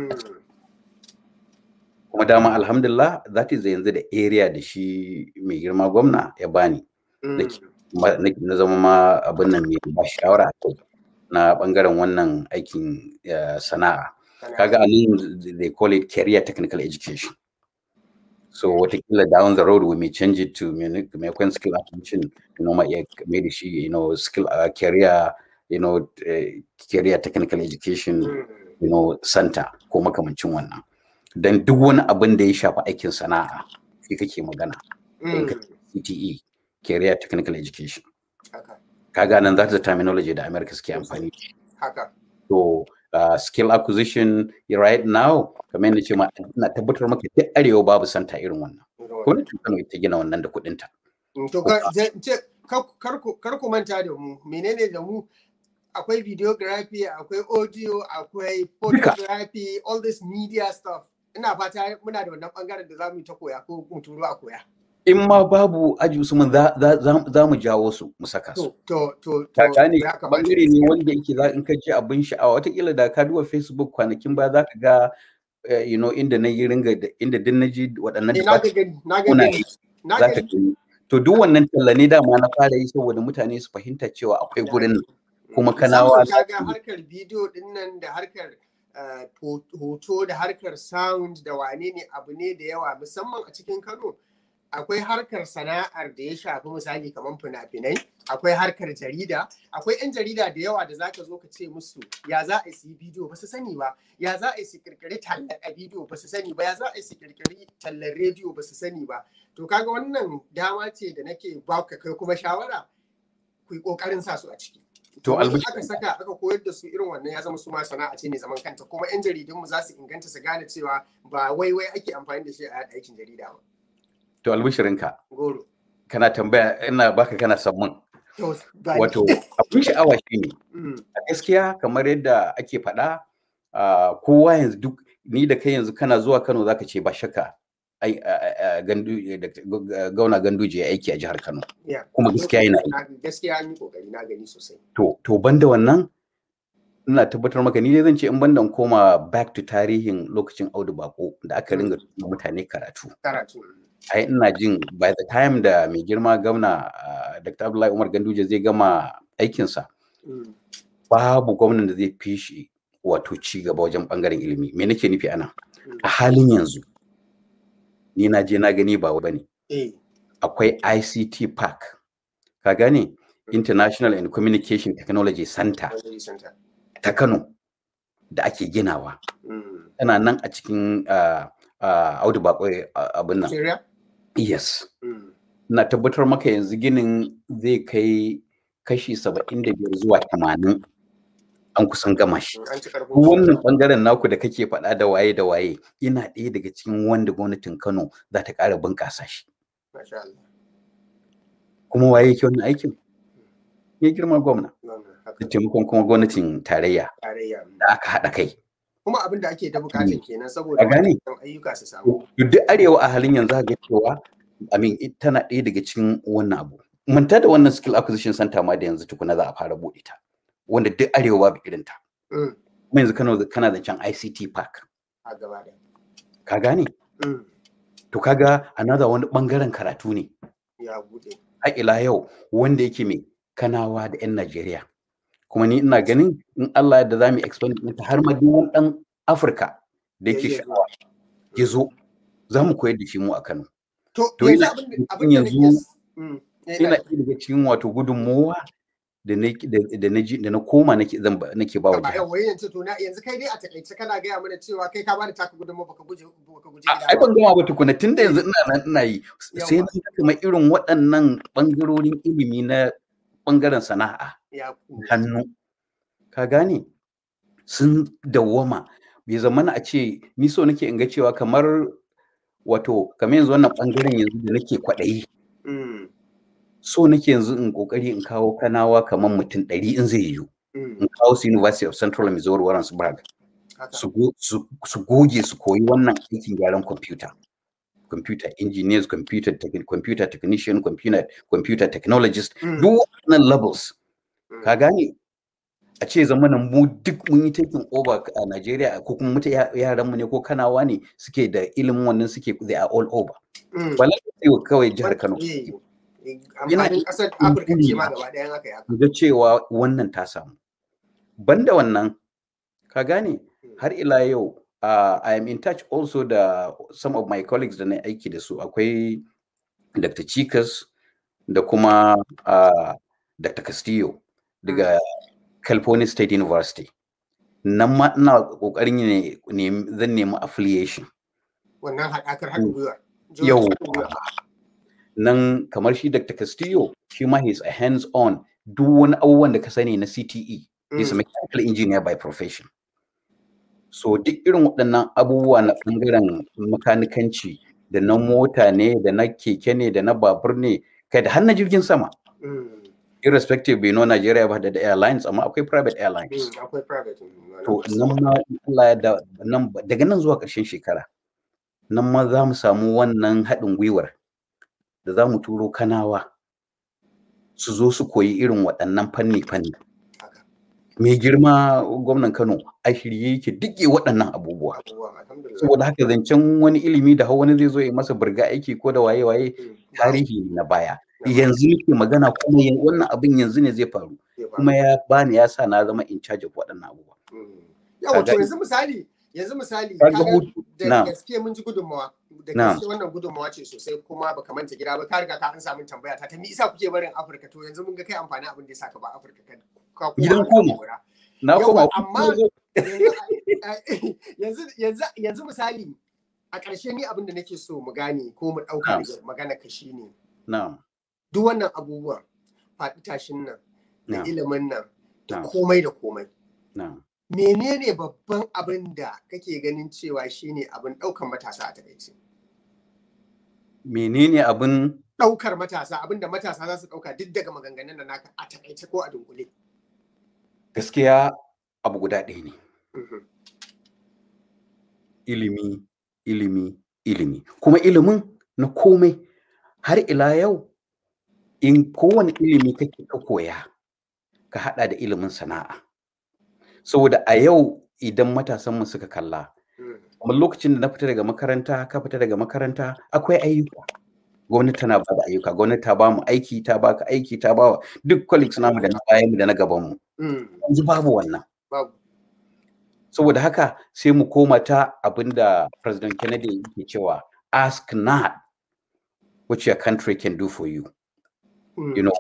kuma dama alhamdulillah that is yanzu da area da shi mai girma gwamna ya bani na zama ma abin nan mai ba shawara na bangaren wannan aikin sana'a kaga a nan they call it career technical education so watakila down the road we may change it to maimakon skill acquisition you know ma iya mai da shi you know skill uh, career you know uh, career technical education you know center ko makamancin wannan dan duk wani abin da ya shafi aikin sana'a shi kake magana CTE career technical education kaga nan that is the terminology da America suke amfani haka to uh, skill acquisition right now kamar yadda ce ma ina tabbatar maka duk arewa babu santa irin wannan ko ne Kano ita gina wannan da kuɗin ta to kar ku manta da mu menene da mu akwai videography akwai audio akwai photography all this media stuff ina fata muna da wannan bangaren da zamu ta koya ko mu turo a koya in ma babu aji Usman za mu jawo su mu saka su. To, to, to. ne bangare ne wanda yake za in ka ji abin sha'awa watakila da ka duba Facebook kwanakin ba za ka ga you know inda na yi ringa inda din na ji waɗannan na ga gani na ga gani na ga gani to duk wannan talla ne dama na fara yi saboda mutane su fahimta cewa akwai gurin kuma kanawa ka ga harkar bidiyo din nan da harkar hoto da harkar sound da wane ne abu ne da yawa musamman a cikin Kano akwai harkar sana'ar da ya shafi misali kamar fina-finai akwai harkar jarida akwai 'yan jarida da yawa da zaka zo ka ce musu ya za a yi bidiyo ba su sani ba ya za a yi su kirkiri tallar a bidiyo ba su sani ba ya za a yi su kirkiri tallar rediyo ba su sani ba to kaga wannan dama ce da nake ba ka kai kuma shawara ku yi kokarin sa su a ciki To Domin albishi- aka saka aka koyar da su irin wannan ya zama su ma sana'a ce mai zaman kanta kuma 'yan jaridunmu za su inganta su gane cewa ba wai wai ake amfani da shi a yaɗa aikin jarida ba to albishirinka goro kana tambaya ina baka kana son mun To, ba ni. wato abin sha'awa shine Mm, a gaskiya kamar yadda ake faɗa ah, kowa yanzu duk ni da kai yanzu kana zuwa Kano zaka ce ba shakka ai ah, ah, gandu da- ga- gauna ganduje ya aiki a jihar Kano yeah. kuma gaskiya yana yi Na- gaskiya an yi kokari na gani sosai to to banda wannan ina tabbatar maka ni dai zan ce in banda in koma back to tarihin lokacin Audu Bako da aka ringa tura mutane karatu karatu ai ina jin by the time da mai girma gwamna ah, Dr. Abdullahi Umar Ganduje zai gama aikinsa Mm, babu gwamnan da zai fi shi wato ci gaba wajen bangaren ilimi me nake nufi ana mm. a halin yanzu ni na je na gani ba bane eh akwai ICT Park ka gane International and Communication Technology Center Library center. ta Kano da ake ginawa Mm. tana nan a cikin ah, ah, Audu Bako ah, abin nan Syria? yes Mm. na tabbatar maka yanzu ginin zai kai kashi 75 zuwa 80 an kusan gama shi An ci karfin Duk wannan bangaren naku da kake faɗa da waye da waye yana ɗaya daga cikin wanda gwamnatin Kano za ta ƙara bunƙasa shi. Masha Allah. Kuma waye yake wannan aikin? Ya girma gwamna. Wannan Da haka taimakon kuma gwamnatin tarayya tarayya. da aka haɗa kai. Kuma abin da ake da bukatan kenan A saboda gane? waɗannan ayyuka su samu. Duk duk arewa a halin yanzu ga cewa amin it- tana ɗaya daga cikin wannan abu. Manta da wannan skill acquisition center ma da yanzu tukuna za a fara buɗe ta. Wanda duk arewa babu irin ta. Mm. Kuma yanzu Kano kana zancen ICT park. A gaba da. Ka gane? Mm. To kaga another wani bangaren karatu ne. Ya bude. har ila yau wanda yake mai kanawa da 'yan Najeriya. Kuma ni ina ganin in Allah da za mu expand ɗinta har ma duk wani ɗan Afirka da yake Ya iya sha'awa ya zo za mu koyar da shi mu a Kano. To To yanzu yana abin da cikin abin da yanzu- nake s- Mm. Eh, Ina ina- ɗaya daga cikin wato gudunmowa da na da da na ji da na koma nake zan ba- nake ba wa Ba jihar. yau wai yanzu to na yanzu kai dai a takaice kana gaya mana cewa kai ka bada taka gudunmawa baka guje baka guje A- gida Ai ba. ban gama ba tukuna tun da yanzu ina nan ina yi sai Yawwa. na ga kamar irin waɗannan ɓangarorin ilimi na ɓangaren sana'a Ya hannu ka gane sun dawwama bai zamana a ce ni so nake in ga cewa kamar wato kamar yanzu wannan bangaren yanzu da nake kwaɗayi Mm. so nake yanzu in kokari in kawo kanawa kamar mutum ɗari in zai yiwu Mm. in kawo su University of Central Missouri Warrensburg Haka. su go- su su goge su koyi wannan aikin gyaran kwamfuta computer engineers computer techni- computer technician computer computer technologist Mm. duk waɗannan levels Mm. ka gane a ce zamanin mu duk mun yi taking over a Najeriya ko kuma muta yaran mu ne ko kanawa ne suke da ilimin wannan suke they are all over Mm. ba lalle kawai jihar Kano Eh, eh, Yana- amfanin ƙasar Afirka ce ma gaba ɗayan haka ya. mu ga cewa wannan ta samu banda wannan ka gane har ila yau uh, I am in touch also da some of my colleagues da na aiki da su akwai Dr. Chikas da kuma uh, Dr. Castillo daga California State University nan ma ina kokarin ne ne- zan nemi affiliation Wannan haɗakar haɗin gwiwa. yau nan kamar shi Dr. Castillo shi ma he is a hands on duk wani abubuwan da ka sani na CTE is a mechanical engineer by profession so duk irin waɗannan abubuwa na ɓangaren makanikanci da na mota ne da na keke ne da na babur ne kai da har na jirgin sama irrespective bai no Nigeria ba da da airlines amma akwai private airlines Akwai private. mm, to nan ma in Allah ya da nan ba- daga nan zuwa ƙarshen shekara nan ma za mu samu wannan haɗin gwiwar da za mu turo kanawa su zo su koyi irin waɗannan fanni-fanni Haka. mai girma gwamnan Kano a shirye yake duke waɗannan abubuwa Abubuwan, alhamdulillah. saboda haka zancen wani ilimi da hau wani zai zo ya masa burga aiki ko da waye-waye Mm, tarihi ne na baya na- yanzu nake magana kuma yan- wannan abin yanzu ne zai faru zai faru. kuma ya bani ya sa na zama in charge of waɗannan abubuwa Mm. Yawa to Kaga- yanzu misali yanzu misali Kaga kaga hutu- da na. gaske mun ji gudunmawa da Na'am. gaske wannan gudunmawa ce sosai kuma baka manta gida ba ka riga ka an samu tambaya ta ta me isa kuke barin Afirka to yanzu mun ga kai amfani abin da ya saka ba Afirka ka ka koma Gidan ka koma. kora. na Yawa, koma amma- yanzu yanzu yanzu misali a ƙarshe ni abin da nake so mu gane ko mu ɗauka Na'am. daga magana ka shine na'am duk wannan abubuwan faɗi tashin nan da na'am ilimin nan da Na'am. komai da komai na'am menene babban abin da kake ganin cewa shine abin ɗaukan matasa a takaice menene abin ɗaukar matasa abin da matasa za su ɗauka duk daga maganganun da naka a takaice ko a dunkule gaskiya abu guda ɗaya ne Mhm. ilimi ilimi ilimi kuma ilimin na komai har ila yau in kowane ilimi kake ka koya ka hada da ilimin sana'a saboda a yau idan matasanmu suka kalla Mhm. kamar lokacin da na fita daga makaranta ka fita daga makaranta akwai ayyuka gwamnati tana ba da ayyuka gwamnati ta ba mu aiki ta baka aiki ta ba wa duk colleagues namu da na bayan mu da na gaban mu Mhm. yanzu babu wannan babu saboda haka sai mu koma ta abinda president kennedy yake cewa ask not what your country can do for you Mhm. you know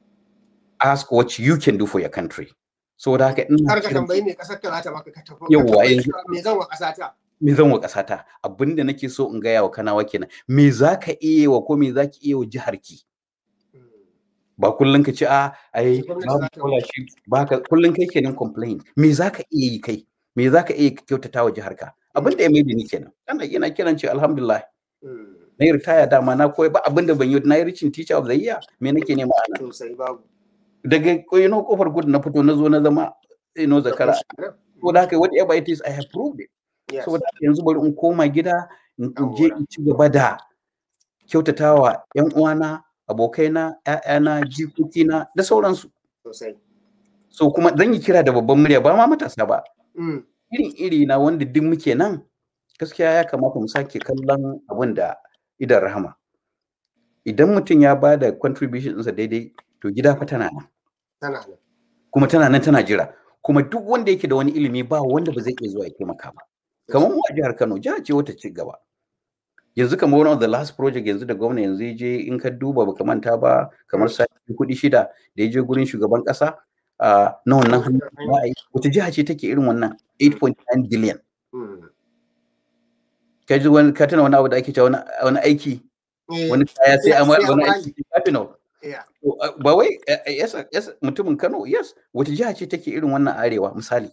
ask what you can do for your country saboda haka ina kar ka kiran- tambayi me kasar ka za ta maka ka tafi Yawwa, ka tambayi yanzu- cewa me zan wa ƙasa ta me zan wa ƙasata abinda nake so in gaya wa kanawa kenan me za ka iya wa ko me za ki iya wa jiharki Mhm. ba kullum ka ce a ai Sai gwamnati babu za ta- scholarship ba ka kullum kai kenan complain me za ka iya yi kai me za ka iya kyautata wa jiharka abin da ya mai ni kenan ana ina kiran ce alhamdulillah Mhm. na yi ritaya dama na koyi ba abin da ban yi na yi ricin teacher of the year me nake nema ana sosai babu daga koyino kofar gudu na fito na zo na zama ino zakara ko da haka whatever it is i have proved it Yes. saboda haka yanzu bari in koma gida in in je Yawwa. in ci gaba da kyautatawa yan uwana abokaina ƴaƴana jikokina da sauransu sosai so kuma zan yi kira da babban murya ba ma matasa ba Mhm. irin iri na wanda duk muke nan gaskiya ya kamata mu sake kallon abin da idan rahama idan mutum ya ba da contribution ɗinsa daidai to gida fa tana nan tana nan kuma tana nan tana jira kuma duk wanda yake da wani ilimi ba wanda ba zai iya zuwa ya taimaka ba kamar mu a jihar Kano jiha ce wata ci gaba yanzu kamar one of the last project yanzu da gwamna yanzu ya je in ka duba baka manta ba kamar sati kuɗi shida da ya je gurin shugaban ƙasa ah, na wannan hannun da za a yi wata jiha ce take irin wannan 8.9 billion Mhm. ka ji wani ka tuna wani abu da ake cewa wani- wani aiki Eh, wani kaya sai a sai wani an aiki capital yeah. To, uh, ba wai uh, uh, yes, yes, mutumin Kano yes wata jiha ce take irin wannan arewa misali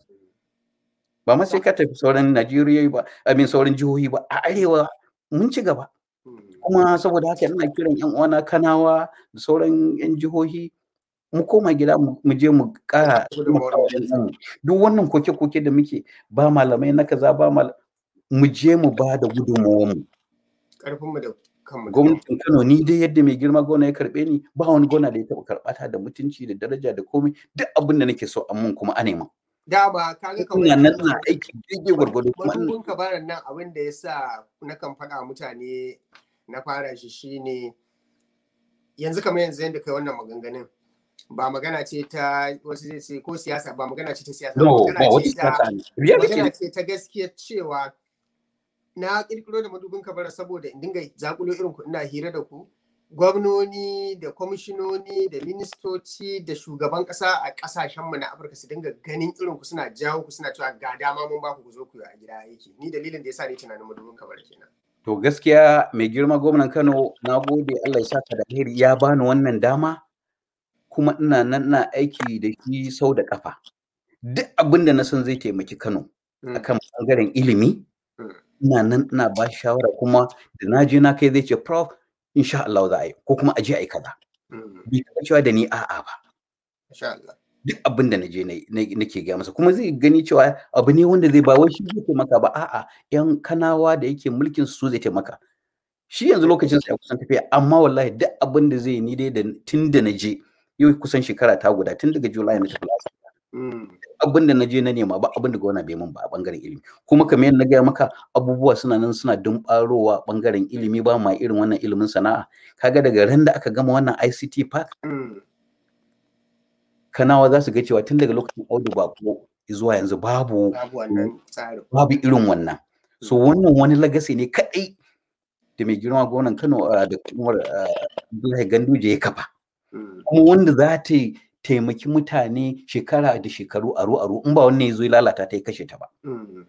ba ma sai ka tafi sauran Najeriya ba I mean sauran jihohi ba a arewa mun ci gaba Mhm. kuma saboda haka ina kiran yan uwana Kanawa da sauran yan jihohi mu koma gida mu mu je mu kara Gudunmawar taimakawa yan uwanmu. duk wannan koke-koke da muke ba malamai na kaza ba mal mu je mu ba da gudunmawar mu Ƙarfinmu da kanmu da gwamnatin Kano ni dai yadda mai girma gwamna ya karbe ni ba wani gwamna da ya taɓa karɓata da mutunci da daraja da komai duk abin da nake so an mun kuma a nema dama kaga kamar ina nan yadda na aiki daidai gwargwado kuma ina- madubin kabarin nan abin da ya sa na kan faɗa mutane na fara shi shine yanzu kamar yanzu yadda kai wannan maganganun ba magana ce ta wasu zai ce ko siyasa ba magana ce ta siyasa no ba magana wata ce ta siyasa ne reality magana ne ce ta gaskiya cewa na kirkiro da madubin kabara saboda in dinga zakulo irin ku ina hira da ku gwamnoni da kwamishinoni da ministoci da shugaban kasa a kasashenmu na afirka su dinga ganin irin ku suna jawo ku suna cewa ga dama mun ba ku ku zo ku yi a gida aiki ni dalilin da yasa ni tunanin madubin kabara kenan to gaskiya mai girma gwamnan Kano na gode Allah ya saka da alheri ya bani wannan dama kuma ina nan na aiki da shi sau da kafa duk abin da na san zai taimaki Kano Mm. akan bangaren ilimi Mm. ina nan ina ba shi shawara kuma da na je na kai zai ce prof insha Allah za a yi ko kuma a je a yi kaza Mm. bai taɓa cewa da ni a'a ba Masha Allah. duk abin da naje na- na- nake gaya masa kuma zai gani cewa abu ne wanda zai ba wai shi zai taimaka ba a'a yan kanawa da yake mulkin su zai taimaka shi yanzu lokacin sa ya kusan tafiya amma wallahi duk abin da zai yi ni dai da tun da naje yau kusan shekara ta guda tun daga July na tafi lasa Mm. abin da naje na nema ba abin da gona bai mun ba a bangaren ilimi kuma kamar yadda na gaya maka abubuwa suna nan suna dumbarowa bangaren ilimi ba ma irin wannan ilimin sana'a kaga daga ran da aka gama wannan ICT park Mm. kanawa za su ga cewa tun daga lokacin audu bako zuwa yanzu babu Babu wannan tsarin. babu irin wannan so wannan wani lagasi ne kadai da mai girma gwamnan Kano da kuma Abdullahi Ganduje ya kafa kuma wanda za ta taimaki mutane shekara da shekaru aro aro in ba wanne ya zo ya lalata ta ya kashe ta ba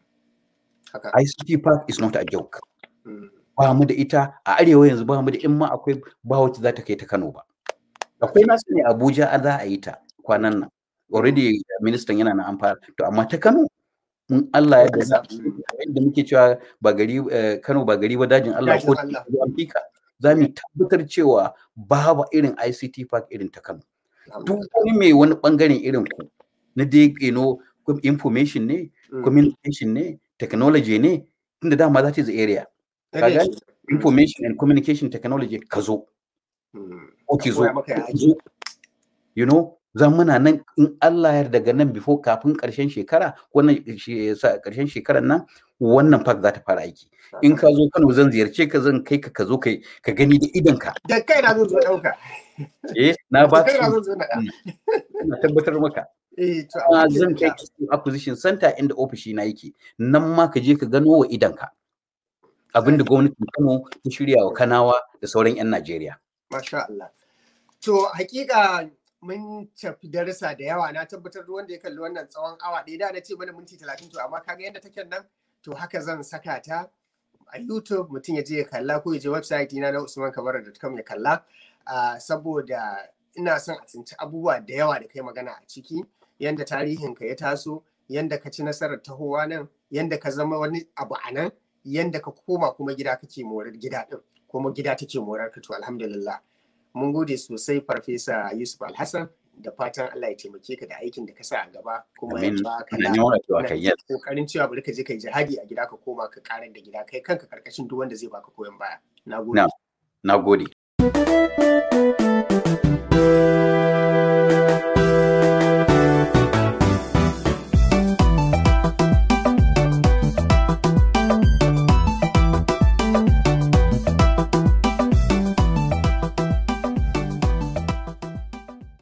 ICT Park is not a joke ba mu da ita a arewa yanzu ba mu da in ma akwai ba wacce za ta kai ta Kano ba akwai nasu ne Abuja a za a yi ta kwanan nan already ministan yana na amfana to amma ta Kano in Allah ya da da muke cewa ba gari Kano ba gari ba dajin Allah ko Afirka za mu tabbatar cewa babu irin ICT park irin ta Kano duk wani mai wani bangaren irin ku na dai you know information ne communication ne technology ne tunda dama that is the area kaga information and communication technology ka zo ko ki zo you know za muna nan in Allah ya daga nan before kafin karshen shekara wannan karshen shekarar nan wannan park za ta fara aiki in ka zo Kano zan ziyarce ka zan kai ka ka zo kai ka gani da idan ka da kai na zo zo dauka eh na ba kai na zo zo na ina tabbatar maka eh to zan kai acquisition center inda ofishi na yake nan ma ka je ka gano wa idan ka abinda gwamnatin Kano ta shirya wa Kanawa da sauran 'yan Najeriya. Masha Allah. To hakika mun tafi darasa da yawa na tabbatar da wanda ya kalli wannan tsawon awa ɗaya da na ce mana minti talatin to amma kaga yadda take nan to haka zan saka ta a YouTube mutum ya je ya kalla ko ya je website na na usmankabara.com ya kalla saboda ina son a tsinci abubuwa da yawa da kai magana a ciki yanda tarihinka ya taso yanda ka ci nasarar tahowa nan yanda ka zama wani abu a nan yanda ka koma kuma gida kake morar gida din kuma gida take morar ka to alhamdulillah mun gode sosai farfesa yusuf alhassan da fatan allah ya taimake ka da aikin da ka sa a gaba kuma ya baka da kokarin cewa bari ka je kai jihadi a gida ka koma ka karar da gida kai kanka karkashin duk wanda zai baka koyon baya na gode na gode